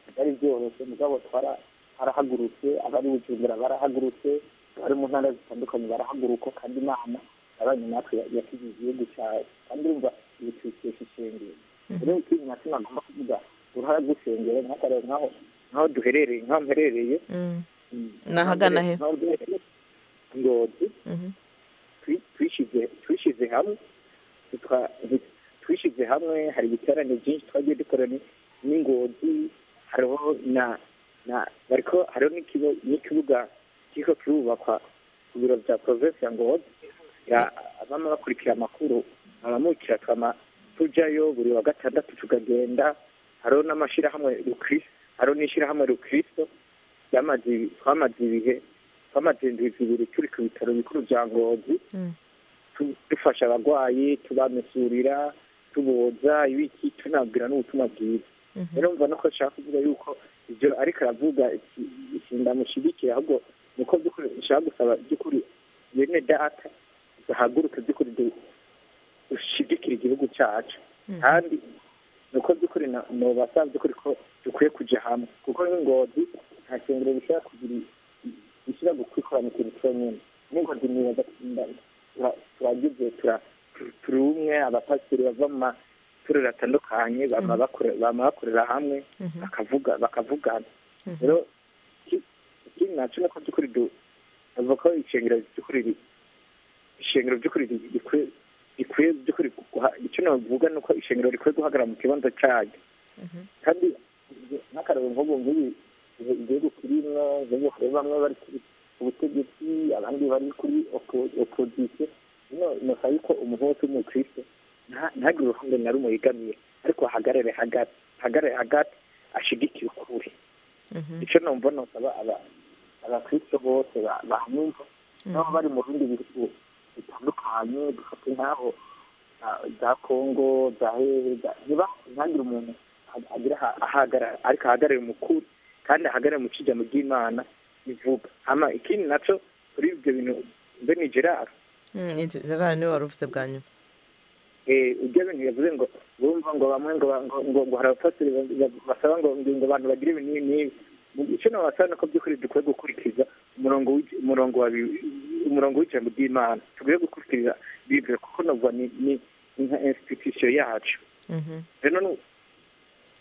bitari byoroshye mugabo twara barahagurutse abari bujumbura barahagurutse abari mu ntara zitandukanye barahaguruka kandi imana abanye natwe ya- yakigize igihugu cyawe kandi urumva ibi tubikesha ishengero rero ikindi nacyo nagomba kuvuga uruhare rw'ishengero nk'akarere nk'aho nk'aho duherereye nk'aho mperereye Mm. Nahagana he? nk'aho duherereye ngozi Mhm. twi- twishyize twishyize hamwe twa- nti- twishyize hamwe hari ibiterane byinshi twagiye dukora ni- n'ingozi hariho na na bariko hariho n'ikigo- n'ikibuga kiriko kirubakwa ku biro bya provinsi ya ngozi ya abama bakurikira amakuru abamukira twama tujayo buri wa gatandatu tukagenda hariho n'amashirahamwe rukristo hariho n'ishirahamwe rukristo ryamaze ibi- twamaze ibihe twamaze indwi zibiri turi ku bitaro bikuru bya ngozi Mm. tu- dufasha abarwayi tubamesurira tuboza ibiki tunabwira n'ubutumwa bwiza Mhm. rero mva nuko nshaka kuvuga yuko ibyo ariko aravuga iki- iki ndamushyigikira ahubwo nuko by'ukuri nshaka gusaba by'ukuri bene data duhaguruke by'ukuri du- dushyigikire igihugu cyacu kandi nuko by'ukuri na- nobasaba by'ukuri ko dukwiye kujya hamwe kuko n'ingozi nta shingiro bishobora kugira gushyira gukwikora mu kintu cyonyine n'ingozi nibaza tura- turagize tura- turi umwe abapasiteri bava mu matorero atandukanye bama bakore- bama bakorera hamwe Mhm. bakavuga bakavugana Mhm. rero iki- ikindi nacyo ni uko by'ukuri du- bavuga ko ishingiro by'ukuri ri- ishingiro by'ukuri ri- rikwiye rikwiye by'ukuri guha- icyo navuga ni uko ishingiro rikwiye guhagarara mu kibanza cyayo kandi n'akararo mvugo nk'ibi ibi- igihugu kirimo igihugu hari bamwe bari kuri ubutegetsi abandi bari kuri opozisiyo no nuka yuko umuntu wese w'umukristo nta- ntagire uruhande na rumwe yegamiye ariko ahagarare hagati ahagarare hagati ashigikire ukuri Mhm. icyo numva nusaba aba- abakristo bose ba- banyumva nabo bari mu bindi bihugu bitandukanye dufate nk'aho ah, za kongo za hehe za- niba ntagire umuntu ag- agira aha- ahagarara ariko ahagarare umukuru kandi ahagarare mu kijyamo ry'imana bivuga ama ikindi nacyo kuri ibyo bintu bene gerard Mm, inzu- ririya niwe wari uvuze bwa nyuma eh, ibyo bintu yavuze ngo bumva ngo bamwe ngo ba- ngo- ngo ngo hari abapasiteri ba- ba- basaba ngo ngo ngo abantu bagire ibi n'ibi n'ibi Mu- icyo nabasaba ni uko by'ukuri dukwiye gukurikiza umurongo w'iki- umurongo wa bi- umurongo w'ijambo ry'imana tugomba gukurikirira bibiri kuko navuga ni ni ni nka institution yacu Mhm. rero nu-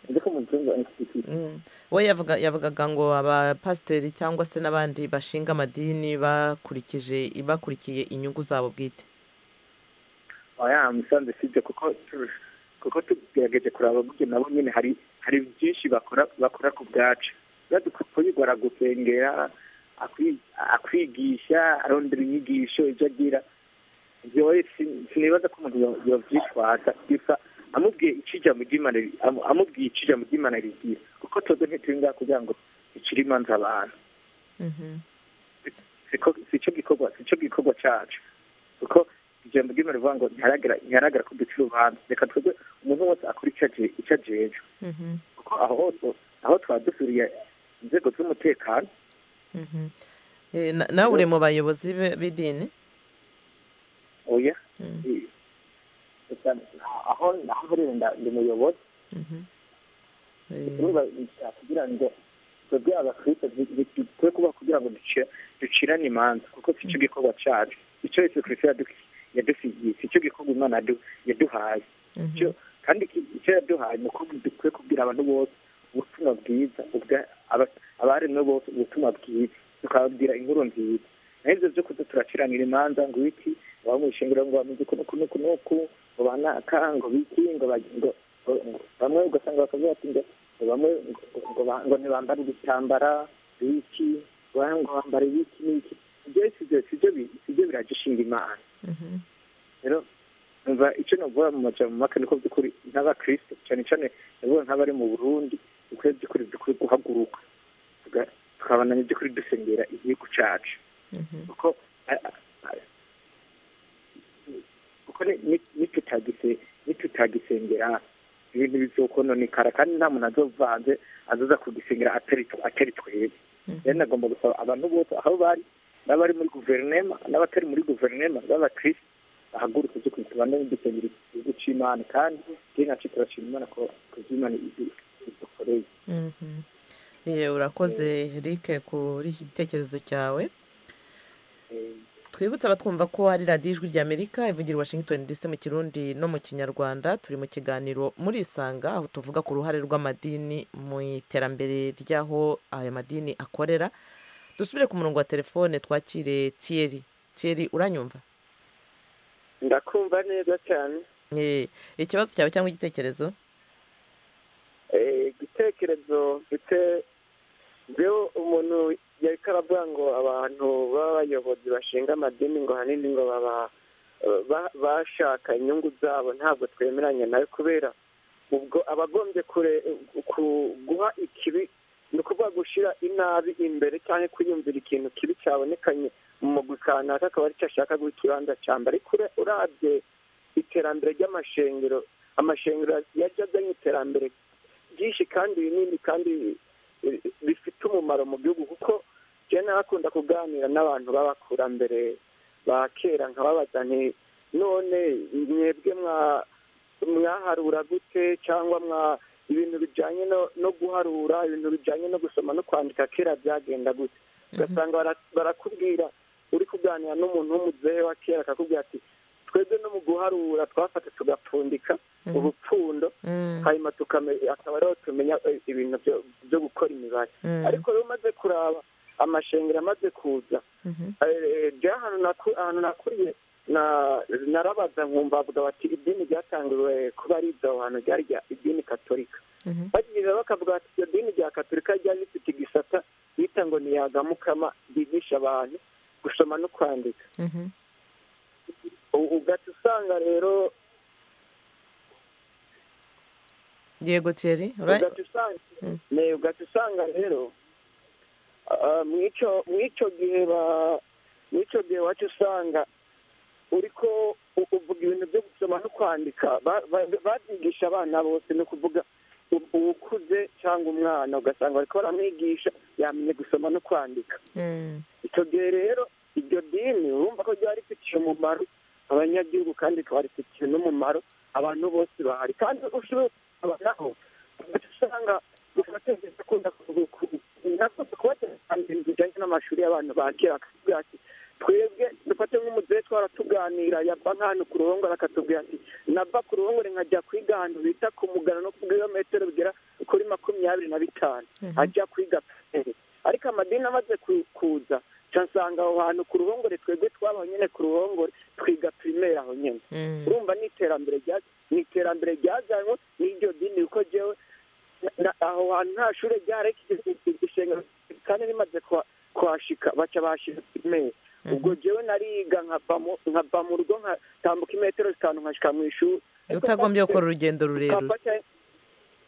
nzi ko muzungu institution Mm. we yavuga yavugaga ngo abapasiteri cyangwa se n'abandi bashinga amadini bakurikije bakurikiye inyungu zabo bwite oya musanze sibyo kuko tu- kuko tugerageje kuraba buryo nabo nyine hari hari byinshi bakora bakora ku bwacu badukuyigora gusengera akwi- akwigisha arondera inyigisho ibyo agira ibyo we sin- sinibaza ko umuntu yo- yovyitwaza gusa amubwiye icijambo ry'imana ri- amu- amubwiye icijambo ry'imana rigira kuko twebwe ntituri ngaha kugira ngo dukire imanza abantu siko sicyo gikorwa sicyo gikorwa cyacu kuko ijambo ry'imana rivuga ngo ntiharagera ntiharagera ko ducira urubanza reka twebwe umuntu wese akora icyo aje- icyo ajejwe kuko aho hose aho twaba dusuriye inzego z'umutekano Mhm. Eh, na- nawe uri mu bayobozi be- b'idini oya Eh, gusa aho aho burera nda- ndi muyobozi niba nshaka kugira ngo twebwe abakristo twe kuba kugira ngo duci- ducirane imanza kuko si cyo gikorwa cyacu icyo yesu kristo yadu- yadusigiye si cyo gikorwa imana yadu- yaduhaye Mhm. kandi iki- icyo yaduhaye ni uko dukwiye kubwira abantu bose ubutumwa bwiza ubwa- aba- abaremwe bose ubutumwa bwiza tukababwira inkuru nziza naho ibyo byo kuza turaciranira imanza ngo ibiti bamushingura ngo bamuze kuno kuno kunuku ngo banaka ngo biki ngo bagi- ngo- ngo- ngo- bamwe ugasanga bakavuga ati ngo ngo bamwe ngo- ngo ba- ngo ntibambare ibitambara biki ngo bamwe ngo bambare ibiki n'iki ibyo si byo si byo bi- si byo biragushinga imana rero numva icyo navuga mu majambo make niko by'ukuri nk'abakristo cyane cyane navuga nk'abari mu burundi dukwiye by'ukuri dukwiye guhaguruka tuga- tukabandanya by'ukuri dusengera igihugu cyacu kuko a- a- a- kuko ni- ni- nitutagise- nitutagisengera ibintu bizokononekara kandi nta muntu azovanze azoza kugisengera atari tw- atari twebwe rero nagomba gusaba abantu bose aho bari n'abari muri guverinema n'abatari muri guverinema b'abakristo bahaguruke byo kwita abantu n'udusengero igihugu cy'imana kandi twe nacyo turashima imana ko kubyimana idukoreye Mhm. Eh, urakoze Eric kuri iki gitekerezo cyawe twibutse abatwumva ko ari radiyo ijwi ry'amerika ivugira i washington dc mu kirundi no mu kinyarwanda turi mu kiganiro muri isanga aho tuvuga ku ruhare rw'amadini mu iterambere ry'aho ayo madini akorera dusubire ku murongo wa telefone twakire tiyeri tiyeri uranyumva ndakumva neza cyane Eh, ikibazo cyawe cyangwa igitekerezo Eh, igitekerezo mfite rero umuntu yari karavuga ngo abantu b'abayobozi bashinga amadini ngo ahanini ngo baba ba- bashaka inyungu zabo ntabwo twemeranya nayo kubera ubwo abagombye kure ku- guha ikibi ni ukuvuga gushyira inabi imbere cyangwa kwiyumvira ikintu kibi cyabonekanye mu mugwi kanaka akaba aricyo ashaka guha ikibanza cya mbere ariko ure- urabye iterambere ry'amashengero amashengero yajya azanye iterambere byinshi kandi binini kandi eh, bifite umumaro mu gihugu kuko njyewe narakunda kuganira n'abantu b'abakurambere ba kera nkababaza nti none mwebwe mwa- mwaharura gute cyangwa mwa ibintu bijyanye no- no guharura ibintu bijyanye no gusoma no kwandika kera byagenda gute ugasanga bara- barakubwira uri kuganira n'umuntu w'umuzehe wa kera akakubwira ati twebwe no mu guharura twafata tugapfundika ubupfundo hanyuma tukame- akaba ariho tumenya eh, ibintu byo- byo gukora imibare Mhm. ariko rero umaze kuraba amashengero amaze kuza bya ahantu naku- ahantu nakuriye na- narabaza nkumva bavuga bati idini ryatangiwe kuba ari iryo hantu ryari irya- idini katolika bagirira bakavuga bati iryo dini rya katolika ryari rifite igisata bita ngo ni yagamukama ryigisha abantu gusoma no kwandika U- ugaca usanga rero yego tiyeri ura- ugaca usanga ne ugaca usanga rero ah, mw'icyo mw'icyo gihe ba mw'icyo gihe wacu usanga uriko u- uvuga ibintu byo gusoma no kwandika ba- ba- babyigisha abana bose ni ukuvuga u- uwukuze cyangwa umwana ugasanga bariko baramwigisha yamenye gusoma no kwandika Mm. icyo gihe rero iryo dini urumva ko ryari rifitiye umumaro abanyagihugu kandi rikaba rifitiye n'umumaro abantu bose bahari kandi ushoboye kubaho usanga mu mategeko akunda kubategeka ibintu bijyanye n'amashuri y'abantu ba kera akatubwira ati twebwe dufate nk'umubyeyi twaratuganira yava nk'ahantu ku ruhongore akatubwira ati nava ku ruhongore nkajya kwiga ahantu bita ku mugano no ku birometero bigera kuri makumyabiri na bitanu Mhm. ajya kwiga pere ariko amadini amaze ku- kuza nsanga aho hantu ku ruhongore twebwe twabaho nyine ku ruhongore twiga pirimeri aho nyine Mm. urumva ni iterambere rya- ni iterambere ryazanywe n'iryo dini kuko jyewe na- aho hantu nta shuri ryari ishenga kandi rimaze kuha- kuhashika baca bahashira pirimeri ubwo jyewe nariga nkava mu- nkava mu rugo nkatambuka imetero zitanu nkashika mu ishuri utagombye gukora urugendo rurerure papa cyangwa-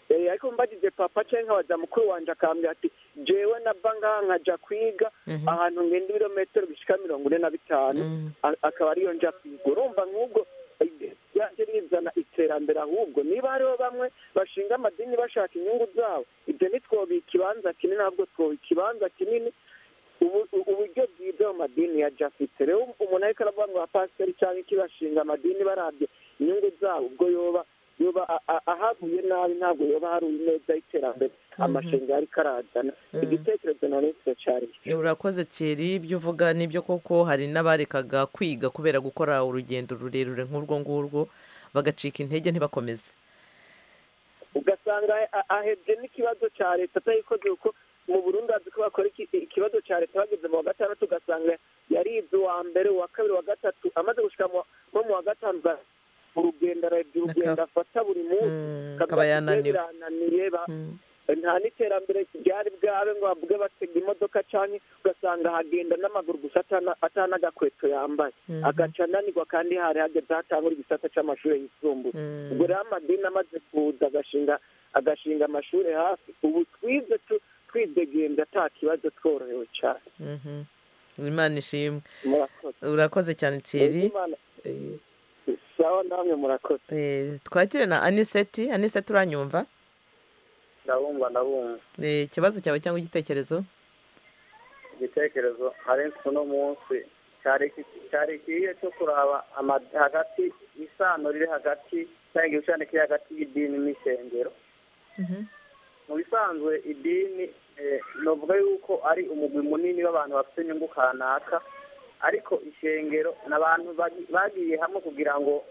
Eh, ariko mbagize papa cyangwa nkabaza mukuru wanjye akambwira ati jewe nava ngaha nkajya kwiga Mhm. ahantu ngenda ibirometero bishyika mirongo ine na bitanu a- akaba ariyo njya kwiga urumva nk'ubwo eh, ryaje rizana iterambere ahubwo niba hariho bamwe bashinga amadini bashaka inyungu zabo ibyo ntitwobiha ikibanza kinini ahubwo twobiha ikibanza kinini ubu- u- uburyo bwiza mu madini ya jafite rero umuntu ariko aravuga ngo abapasiteri cyangwa iki bashinga amadini barabye inyungu zabo ubwo yoba yoba a- a- ahaguye nabi ntabwo yoba hari ineza y'iterambere Mhm. amashanyarazi ariko arazana igitekerezo na leta cyari urakoze Thierry ibyo uvuga nibyo koko hari n'abarekaga kwiga kubera gukora urugendo rurerure nk'urwo ngurwo bagacika intege ntibakomeze ugasanga a- ahebye n'ikibazo cya leta atayikoze kuko mu burundi bazi ko bakora iki- ikibazo cya leta bageze mu wa gatandatu ugasanga yaribye uwa mbere uwa kabiri uwa gatatu amaze gushyika nko mu wa gatanu ugasanga urugendo araribye urugendo afata buri munsi akaba akavuga ati, yananiwe." "Jewe birananiye ba- nta n'iterambere ryari bwabe ngo bavuge batega imodoka cyane ugasanga ahagenda n'amaguru gusa atana- atanagakweto yambaye Mhm. agaca ananirwa kandi hari hageze aho atangura igisata cy'amashuri yisumbuye ubwo rero amadini amaze kuza agashinga agashinga amashuri hafi ubu twize tu- twidegembya nta kibazo tworohewe cyane Mhm. imana ishimwe murakoze urakoze cyane Thierry Imana- sawa namwe murakoze Eh, twakire na aniseti aniseti uranyumva ndabumva ndabumva Eh, ikibazo cyawe cyangwa igitekerezo igitekerezo hari uno munsi cyari iki- cyari ikihe cyo kuraba ama- hagati isano riri hagati cyangwa igishushanyo kiri hagati y'idini n'ishengero mu bisanzwe idini eh, novuga yuko ari umugwi munini w'abantu bafite inyungu kanaka ariko ishengero ni abantu bagi- bagiye hamwe kugira ngo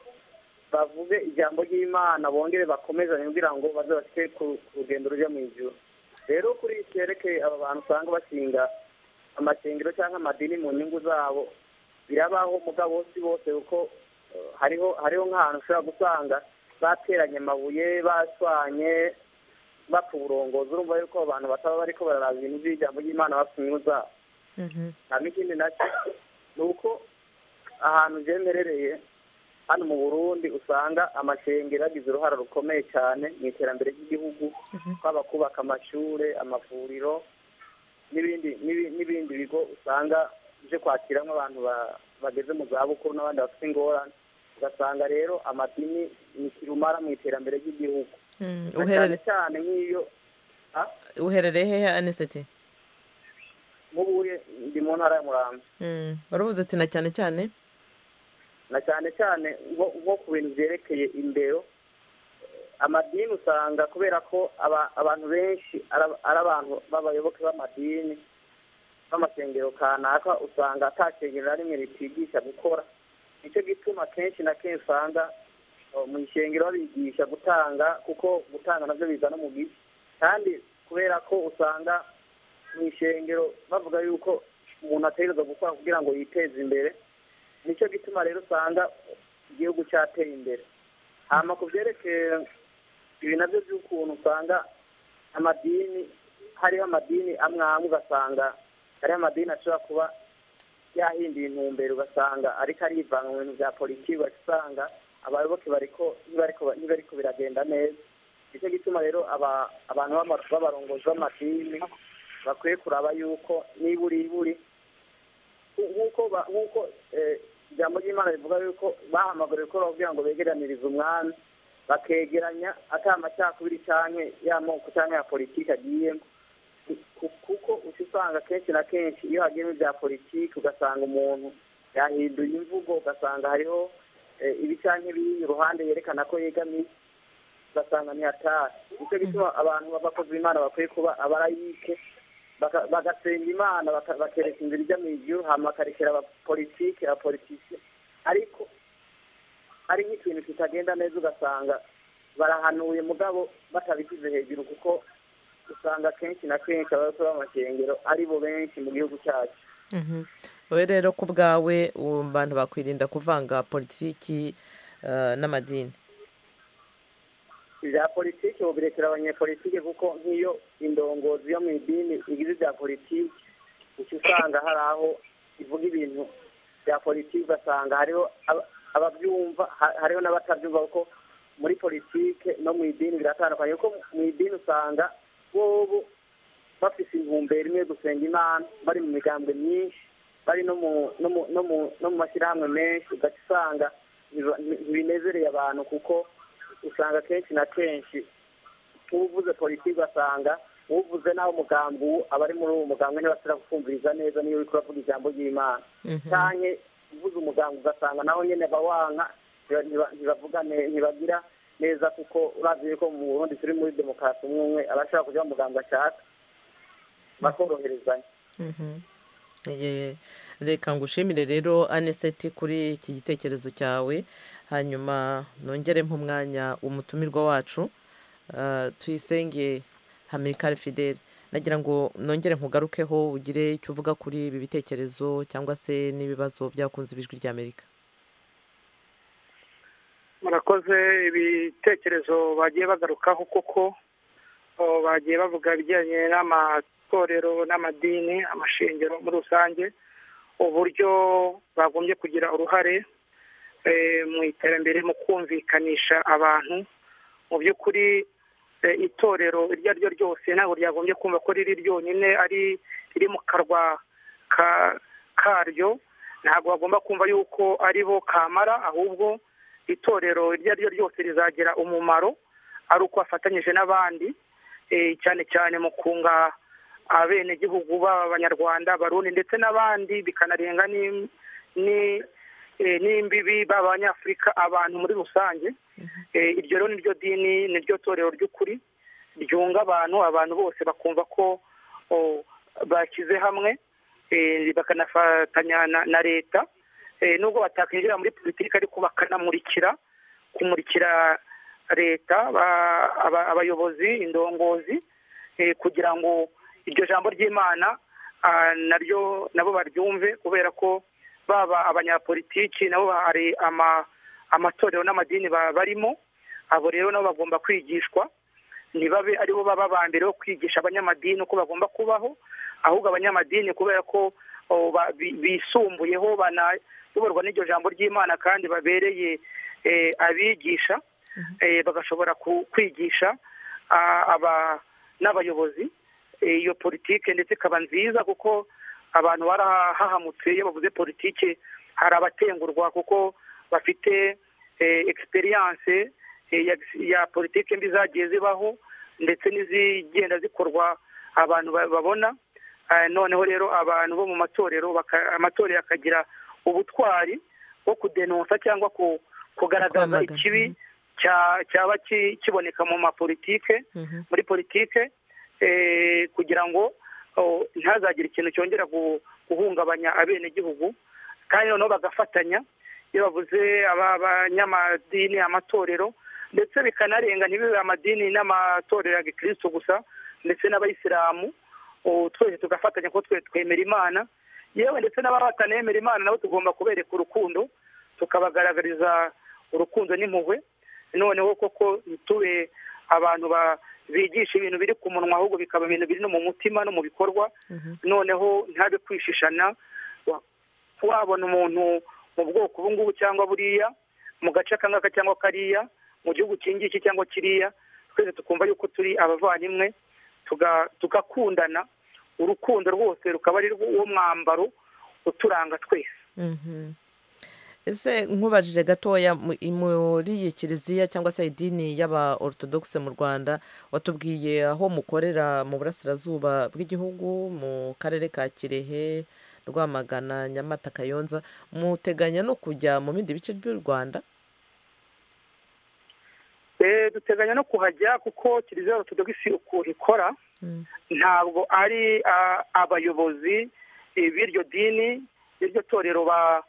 bavuge ijambo ry'imana bongere bakomezanye kugira ngo baze bashyike ku ku rugendo rujya mu ijuru rero kuri iki cyerekeye aba bantu usanga bashinga amashengero cyangwa amadini mu nyungu zabo birabaho mugabo si bose kuko eh, hariho hariho nk'ahantu ushobora gusanga bateranye amabuye baswanye bapfa uburongozi urumva yuko abo bantu bataba bariko bararaba ibintu by'ijambo ry'imana bapfa inyungu zabo nta n'ikindi nacyo ni uko ahantu byemerereye hano mu burundi usanga amashengero yagize uruhara rukomeye cyane mu iterambere ry'igihugu twaba kubaka amashure amavuriro n'ibindi n'ibi- n'ibindi bigo usanga bije kwakiramo abantu ba- bageze mu zabukuru n'abandi bafite ingorane ugasanga rero amadini ni kirumara mu iterambere ry'igihugu Mm, Na cyane uherere cyane nk'iyo Ah, uherereye hehe aniseti mubuye ndi mu ntara ya murambi Mm, waravuze uti na cyane cyane na cyane cyane nko nko ku bintu byerekeye indero amadini usanga kubera ko aba- abantu benshi ara- ari abantu b'abayoboke b'amadini b'amasengero kanaka usanga ata shengero na rimwe ritigisha gukora nicyo gituma kenshi na kenshi usanga oh, mu ishengero babigisha gutanga kuko gutanga nabyo bizana umugisha kandi kubera ko usanga mu ishengero bavuga yuko umuntu ategereza gukora kugira ngo yiteze imbere nicyo gituma rero usanga igihugu cyateye imbere hama ku byerekeye ibi nabyo by'ukuntu usanga amadini hariho amadini amwe amwe ugasanga hariho amadini ashobora kuba yahinduye intumbero ugasanga ariko arivanga mu bintu bya politiki ugasanga abayoboke bariko ntibariko ntibariko biragenda neza nicyo gituma rero aba- abantu b'ama- b'abarongozi b'amadini bakwiye kuraba yuko niburi iburi nk'uko ba- nk'uko eh, ijambo ry'imana rivuga yuko bahamagariwe gukora kugira ngo begeranirize umwami bakegeranya atari amacakubiri cyane y'amoko cyangwa ya politiki agiyemo Ku- kuko uca usanga kenshi na kenshi iyo hagiyemo ibya politiki ugasanga umuntu yahinduye imvugo ugasanga hariho eh, ibi canke biri iruhande yerekana ko yegamiye ugasanga ntihatari nicyo gituma abantu b'abakozi b'imana bakwiye kuba abarayike baka- bagasenga imana baka- bakereka inzira ijya mu ijuru hama bakarekera abapolitike abapolitike ariko hari nk'ikintu kitagenda neza ugasanga barahanuye mugabo batabishyize hejuru kuko usanga kenshi na kenshi abarokora b'amashengero ari bo benshi mu gihugu cyacu Mhm. wowe rero ku bwawe ubu abantu bakwirinda kuvanga politiki eh, n'amadini ibya politiki ubirekera abanyepolitike kuko nk'iyo indongozi yo mu idini igize ibya politiki uca usanga hari aho ivuga ibintu bya politiki ugasanga hariho aba- ababyumva ha- hariho n'abatabyumva kuko muri politike no mu idini biratandukanye kuko mu idini usanga bobo bafite intumbero imwe yo gusenga imana bari mu migambwe myinshi bari no mu no mu no mu no mu mashyirahamwe menshi ugaca usanga ntiba- ntibinezereye abantu kuko usanga kenshi na kenshi uvuze politiki ugasanga uvuze naho umugambi uwo aba ari muri uwo mugambi ntibasira kukumviriza neza niyo uri kuravuga ijambo ry'imana Mhm. cyane uvuze umugambi ugasanga naho nyine bawanka ntiba- ntiba- ntibavuga ne- ntibagira neza kuko urazi yuko mu burundi turi muri demokarasi umwe umwe aba ashaka kujya mu mugambi ashaka bakoroherezanya Mhm. Ye- reka ngushimire rero aneseti kuri iki gitekerezo cyawe hanyuma nongere umwanya umutumirwa wacu eh, tuyisenge hamilcar fidel nagira ngo nongere nkugarukeho ugire icyo uvuga kuri ibi bitekerezo cyangwa se n'ibibazo byakunze ijwi ry'amerika murakoze ibitekerezo bagiye bagarukaho kuko oh, bagiye bavuga ibijyanye n'amatorero n'amadini amashengero muri rusange uburyo bagombye kugira uruhare eh, mu iterambere mu kumvikanisha abantu mu by'ukuri eh, itorero iryo ari ryo ryose ntabwo ryagombye kumva ko riri ryonyine ari riri mu karwa ka- karyo ntabwo bagomba kumva yuko ari bo kamara ahubwo itorero iryo ari ryo ryose rizagira umumaro ari uko afatanyije n'abandi eh, cyane cyane mu kunga abenegihugu baba abanyarwanda abarundi ndetse n'abandi bikanarenga ni- ni- eh, n'imbibi baba abanyafurika abantu muri rusange Eh, iryo rero niryo dini niryo torero ry'ukuri ryunga abantu abantu bose bakumva ko oh, bashyize hamwe eh, bakanafatanya na- na leta Eh, nubwo batakwinjira muri politiki ariko bakanamurikira kumurikira leta ba- aba- abayobozi indongozi eh, kugira ngo iryo jambo ry'imana ah, naryo nabo baryumve kubera ko baba abanyapolitiki nabo hari ama- amatorero n'amadini ba- barimo abo rero nabo bagomba kwigishwa ntibabe aribo baba ba mbere bo kwigisha abanyamadini uko bagomba kubaho ahubwo abanyamadini kubera ko oh, ba- bi- bisumbuyeho banayoborwa n'iryo jambo ry'imana kandi babereye eh, abigisha eh, bagashobora ku- kwigisha ah, aba- n'abayobozi eh, iyo politike ndetse ikaba nziza kuko abantu barahahamutse iyo bavuze politike hari abatengurwa kuko bafite eh, experience eh, ya, ya politike mbi zagiye zibaho ndetse n'izigenda zikorwa abantu ba- babona Ah, noneho rero abantu bo mu matorero baka- amatorero akagira ubutwari bwo kudenonsa cyangwa ku- kugaragaza Kwamagana. ikibi cya- cyaba ki- kiboneka mu mapolitike Mhm. muri politike eh, kugira ngo oh, ntihazagire ikintu cyongera gu- guhungabanya abenegihugu kandi noneho bagafatanya iyo bavuze aba- abanyamadini amatorero ndetse bikanarenga ntibibe amadini n'amatorero ya gikristo gusa ndetse n'abayisilamu ubu twese tugafatanya ko twe twemera imana yewe ndetse n'abatanemera imana nabo tugomba kubereka urukundo tukabagaragariza urukundo n'impuhwe noneho koko ntitube abantu ba- bigisha ibintu biri ku munwa ahubwo bikaba ibintu biri no mu mutima no mu bikorwa noneho ntabe kwishishana wa- wabona umuntu mu bwoko ubu ngubu cyangwa buriya mu gace aka ngaka cyangwa kariya mu gihugu iki ngiki cyangwa kiriya twese tukumva yuko turi abavandimwe tuga- tugakundana urukundo rwose rukaba ari rwo- uwo mwambaro uturanga twese Mhm. ese nkubajije gatoya mu- i- muri iyi kiliziya cyangwa se idini y'aba orthodoxe mu rwanda watubwiye aho mukorera mu burasirazuba bw'igihugu mu karere ka kirehe rwamagana nyamata kayonza muteganya no kujya mu bindi bice by'u rwanda Eh, duteganya no kuhajya kuko kiliziya ortodogisi ukuntu ikora ntabwo ari ah, abayobozi eh, b'iryo dini b'iryo torero ba-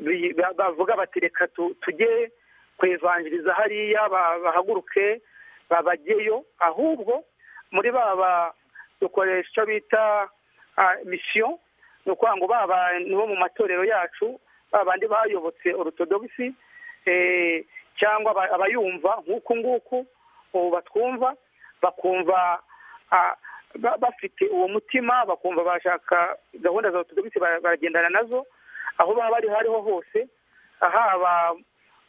bi- ba- bavuga bati reka tu- tujye kwevanjiriza hariya ba- bahaguruke babajyeyo ahubwo muri baba dukoresha icyo bita ah, mission ni ukuvuga ngo baba ni bo mu matorero yacu babandi bayobotse orutodogisi cyangwa aba- abayumva nk'uku nguku ubu batwumva bakumva ah, ba- bafite uwo mutima bakumva bashaka gahunda za orutodogisi bara- baragendana nazo aho baba bari hariho hose haba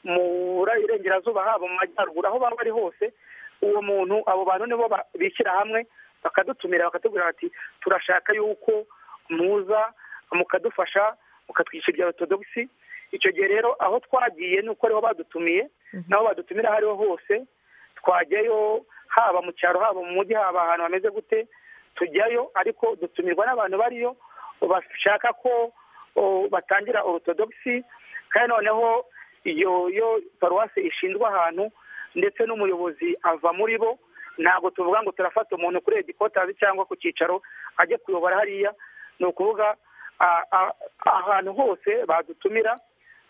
mu bura- burengerazuba haba mu majyaruguru aho baba bari hose uwo muntu abo bantu nibo ba- bishyira hamwe bakadutumira bakatubwira bati turashaka yuko muza mukadufasha mukatwishyurira orutodogisi icyo gihe rero aho twagiye ni uko ariho badutumiye n'aho badutumira aho ariho hose twajyayo haba mu cyaro haba mu mujyi haba ahantu hameze gute tujyayo ariko dutumirwa n'abantu bariyo bashaka ko o, batangira orutodogisi kandi noneho iyo yo paruwasi ishinzwe ahantu ndetse n'umuyobozi ava muri bo ntabwo tuvuga ngo turafata umuntu kuri edikotazi cyangwa ku cyicaro ajye kuyobora hariya ni ukuvuga a- a- ahantu hose badutumira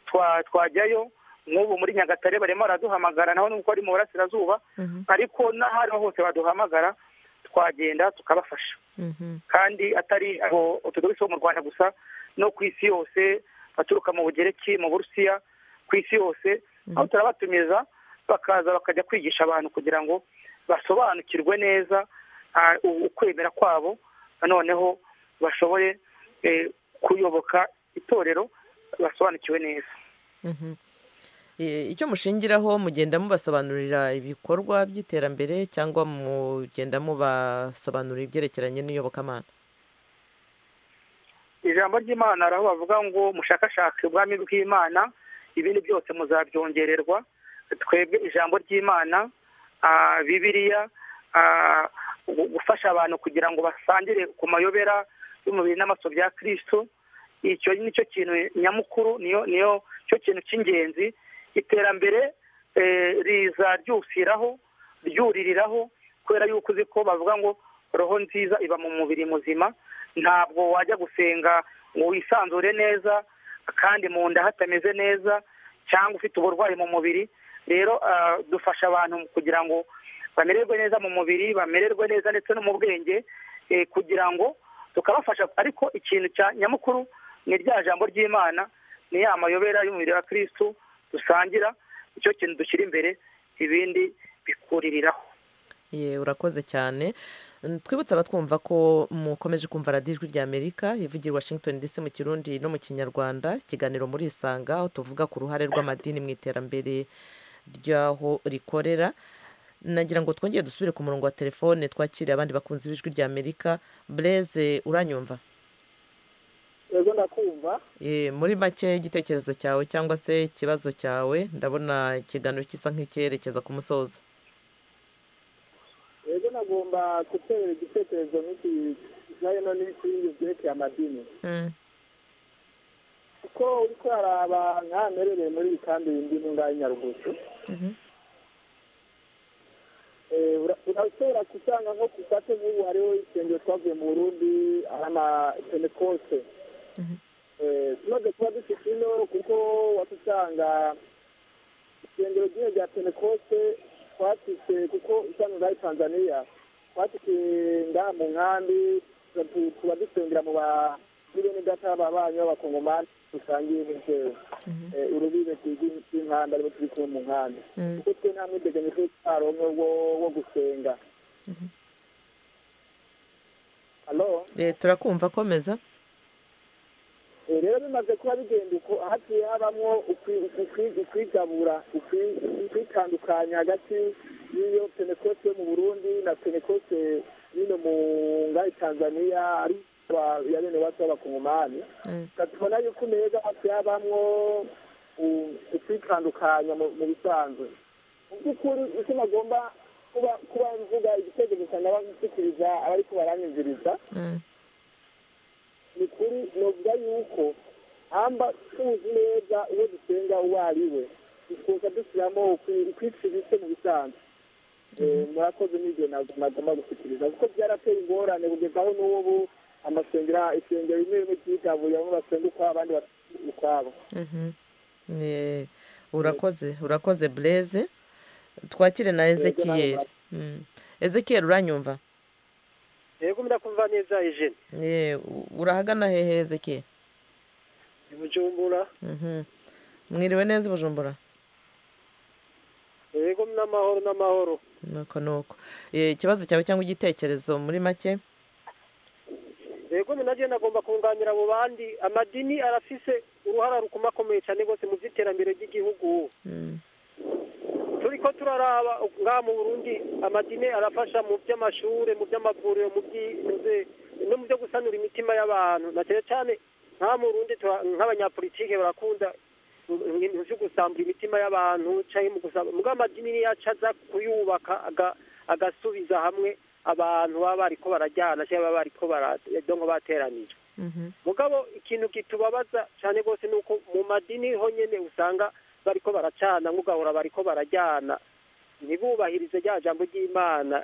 twa- twajyayo nk'ubu muri nyagatare barimo baraduhamagara naho nuko ari mu burasirazuba ariko n'ahari hose baduhamagara twagenda tukabafasha kandi atari aho utudogisi bo mu rwanda gusa no ku isi yose baturuka mu bugereki mu burusiya ku isi yose aho turabatumiza bakaza bakajya kwigisha abantu kugira ngo basobanukirwe neza ah, u- ukwemera kwabo noneho bashobore eh, kuyoboka itorero basobanukiwe neza Mhm. Eh, icyo mushingiraho mugenda mubasobanurira ibikorwa by'iterambere cyangwa mugenda mubasobanurira ibyerekeranye n'iyobokamana ijambo ry'imana hari aho bavuga ngo mushakashake ubwami bw'imana ibindi byose muzabyongererwa twebwe ijambo ry'imana ah, bibiliya ah, gu- gufasha abantu kugira ngo basangire ku mayobera y'umubiri n'amaso bya kirisito icyo nicyo kintu nyamukuru niyo niyo cyo kintu cy'ingenzi iterambere eh, riza ryusiraho ryuririraho kubera yuko uzi ko bavuga ngo roho nziza iba mu mubiri muzima ntabwo wajya gusenga ngo wisanzure neza kandi mu nda hatameze neza cyangwa ufite uburwayi mu mubiri rero ah, dufasha abantu kugira ngo bamererwe neza mu mubiri bamererwe neza ndetse no mu bwenge eh, kugira ngo tukabafasha ariko ikintu cya nyamukuru ni rya jambo ry'imana ni ya mayobera y'umubiri wa kirisitu dusangira icyo kintu dushyira imbere ibindi bikuririraho ye urakoze cyane Mm, twibutse abatwumva ko mukomeje kumva radiyo ijwi rya amerika ivugira i washington dc mu kirundi no mu kinyarwanda ikiganiro muri isanga aho tuvuga ku ruhare rw'amadini mu iterambere ry'aho rikorera nagira ngo twongere dusubire ku murongo wa telefone twakire abandi bakunzi b'ijwi rya amerika bureze uranyumva yego ndakumva Eh, muri make igitekerezo cyawe cyangwa se ikibazo cyawe ndabona ikiganiro gisa nk'icyerekeza ku musozo yego nagomba guterera igitekerezo nk'iki kijyanye no n'ibindi byerekeye amadini kuko uri kuraraba nk'aha mberereye muri iyi kandi bindi ngaha i Nyarugusu Eh, ura- urashobora gusanga nko ku isate nk'ubu hariho insengero twavuye mu burundi ari amapentekoste Eh, tumaze kuba dufite ino kuko watusanga isengero ry'ino rya pentekoste twatise kuko isano ngaho i tanzania twatise ngaha mu nkambi tu- tu- tuba dusengera mu ba muri bene data ba banyu b'abakongomani dusangiye n'inzego Eh, urubibe rw'inkanda aribo turi kumwe mu nkambi kuko twe nta mwideganyo twe twaronke wo wo gusenga halo Eh, turakumva komeza Eh, rero bimaze kuba bigenda uko hagiye habamwo ukwi- ukwi- ukwigabura ukwi- ukwitandukanya hagati y'iyo pentekoste yo mu burundi na pentekoste y'ino mu ngai tanzania ari ba- ya bene wacu b'abakongomani tubona yuko umeze hagiye habamwo u- ukwitandukanya mu mu bisanzwe mu by'ukuri icyo nagomba kuba kuba mvuga igitekerezo cyanjye abashyikiriza abari kubaranyumviriza ni kuri novuga yuko hamba tuzi neza uwo dusenga uwo ari we dusoza dushyiramo ukwi- ukwicira ibice mu bisanzwe murakoze n'ibyo ntabwo nagomba gushyikiriza kuko byarateye ingorane kugeza aho n'ubu amasengero isengero rimwe rimwe ryitabuye bamwe basenga ukwabo abandi basenga ukwabo Mhm. Eh, urakoze urakoze bureze twakire na ezekiyeri Mm. ezekiyeri uranyumva yego murakumva neza ijene Eh, u- urahagana hehe ezekiyeri ni bujumbura Mhm. mwiriwe neza i bujumbura yego n'amahoro n'amahoro nuko nuko Eh, ikibazo cyawe cyangwa igitekerezo muri make yego ni nabyo nagomba kunganira abo bandi amadini arafise uruhara rukomakomeye cyane rwose mu by'iterambere ry'igihugu Mm. turi ko turaraba ngaha mu burundi amadini arafasha mu by'amashuri mu by'amavuriro mu by'inzu no mu byo gusanura imitima y'abantu na cyane cyane nk'aha mu burundi tura- nk'abanyapolitike barakunda ibintu byo gusambura imitima y'abantu cyangwa mu gusambura mugabo amadini niyo aca aza kuyubaka aga- agasubiza hamwe abantu baba bariko barajyana cyangwa baba bariko baradongo bateranije mugabo ikintu kitubabaza cyane rwose ni uko mu madini ho nyene usanga bariko baracana nk'ugahora bariko barajyana ntibubahirize rya jambo ry'imana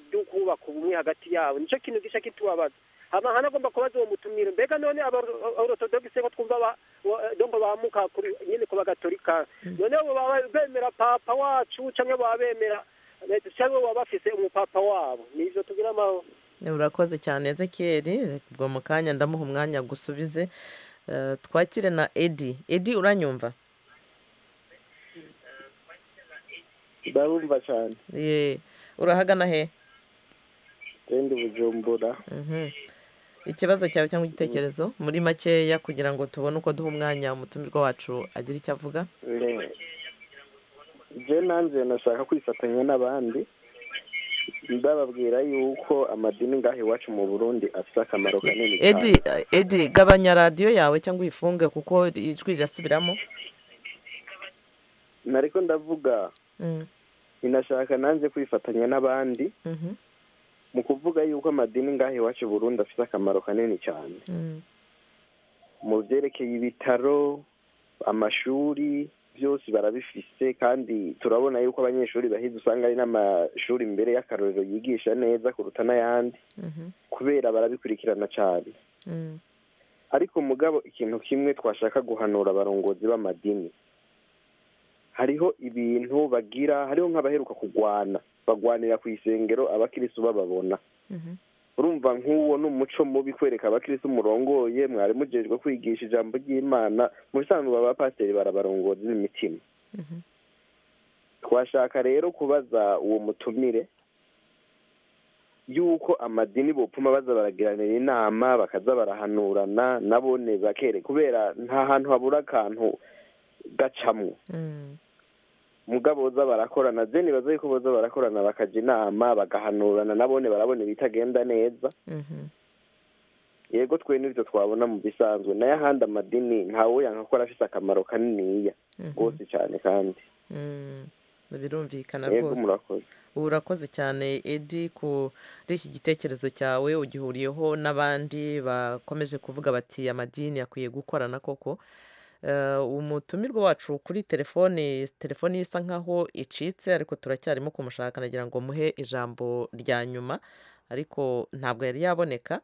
ryo kubaka ubumwe hagati yabo nicyo kintu gica kitubabaza amahana agomba kubaza uwo mutumire mbega none abaortodogise ko twumva ba- wa- eh, donc bamuka kuri nyine ku bagatolika none bo baba bemera papa wacu canke baba bemera eh, canke baba bafise umupapa wabo nivyo tugira amahoro urakoze cyane ezekiyeri Reka ubwo mu kanya ndamuha umwanya gusubize Eh, twakire na edi edi uranyumva ndarumva cyane Ye, urahagana he genda bujumbura Mhm. ikibazo cyawe cyangwa igitekerezo muri makeya kugira ngo tubone uko duha umwanya umutumirwa wacu agira icyo avuga Eh, je nanjye nashaka kwifatanya n'abandi ndababwira yuko amadini ngaha iwacu mu burundi afite akamaro kanini edi cyane edi gabanya radiyo yawe cyangwa uyifunge kuko ijwi rirasubiramo nariko ndavuga Mm, ninashaka nanjye kwifatanya n'abandi mhm, mu kuvuga yuko amadini ngaha iwacu i burundi afite akamaro kanini cyane mm, mu byerekeye ibitaro amashuri byose barabifise kandi turabona yuko abanyeshuri bahize usanga ari n'amashuri mbere y'akarorero yigisha neza kuruta n'ayandi mhm, kubera barabikurikirana cyane mm, ariko mugabo ikintu kimwe twashaka guhanura abarongozi b'amadini hariho ibintu bagira hariho nk'abaheruka kugwana bagwanira ku isengero abakirisu bababona mhm, urumva nk'uwo ni umuco mubi kwereka abakirisitu murongoye mwari mujejwe kwigisha ijambo ry'imana mu bisanzwe abapasiteri barabarongoza imitima mhm. twashaka rero kubaza uwo mutumire yuko amadini bopfuma baza baragiranira inama bakaza barahanurana nabone bakere kubera nta hantu habura akantu gacamwo Mm, mugabo boza barakorana je nibaza yuko boza barakorana bakaja inama bagahanurana nabone barabona ibitagenda neza mhm, yego twe n'ibyo twabona mu bisanzwe nayo ahandi amadini ntawe yanka ko arafite akamaro kaniniya mhm, rwose cyane kandi mm. birumvikana yego rwose murakoze urakoze cyane edi kuri iki gitekerezo cyawe ugihuriyeho n'abandi bakomeje kuvuga bati amadini akwiye gukorana koko Eh, umutumirwa wacu kuri telefoni telefoni ye isa nkaho icitse ariko turacyarimo kumushaka nagira ngo muhe ijambo rya nyuma ariko ntabwo yari yaboneka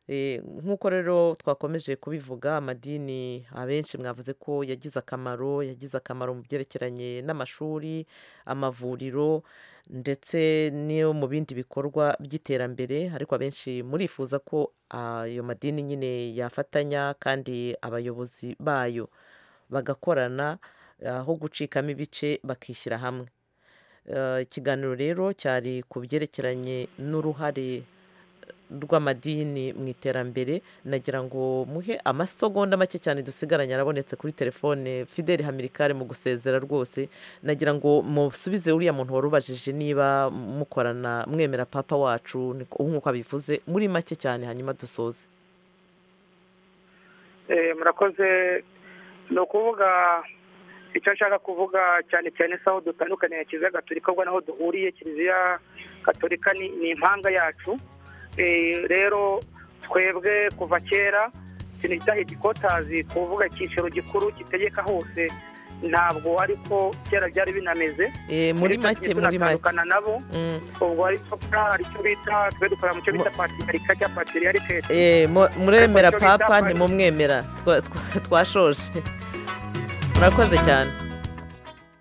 Eh, nk'uko rero twakomeje kubivuga amadini abenshi mwavuze ko yagize akamaro yagize akamaro mu byerekeranye n'amashuri amavuriro ndetse n'iyo mu bindi bikorwa by'iterambere ariko abenshi murifuza ko ah, ayo madini nyine yafatanya kandi abayobozi bayo bagakorana aho gucikamo ibice bakishyira hamwe Eh, ikiganiro rero cyari ku byerekeranye n'uruhare rw'amadini mu iterambere nagira ngo muhe amasegonda make cyane dusigaranye arabonetse kuri telefone fideli hamirikare mu gusezera rwose nagira ngo musubize uriya muntu wari ubajije niba mukorana mwemera papa wacu niko- nk'uko abivuze muri make cyane hanyuma dusoze Eh, murakoze ni ukuvuga icyo nshaka kuvuga cyane cyane se aho dutandukaniye na kiliziya gatolika ubwo naho duhuriye kiliziya gatolika ni ni impanga yacu Eh, rero twebwe kuva kera ikintu bita igikotazi kuvuga icyiciro gikuru gitegeka hose ntabwo ariko kera byari binameze Eh, muri make muri make tunatandukana nabo Mm. ubwo ari twa hari icyo bita twe dukora mu cyo bita patirika cyangwa patiriyarite Eh, mu- muremera papa ntimumwemera Twa- twa- twashoje murakoze cyane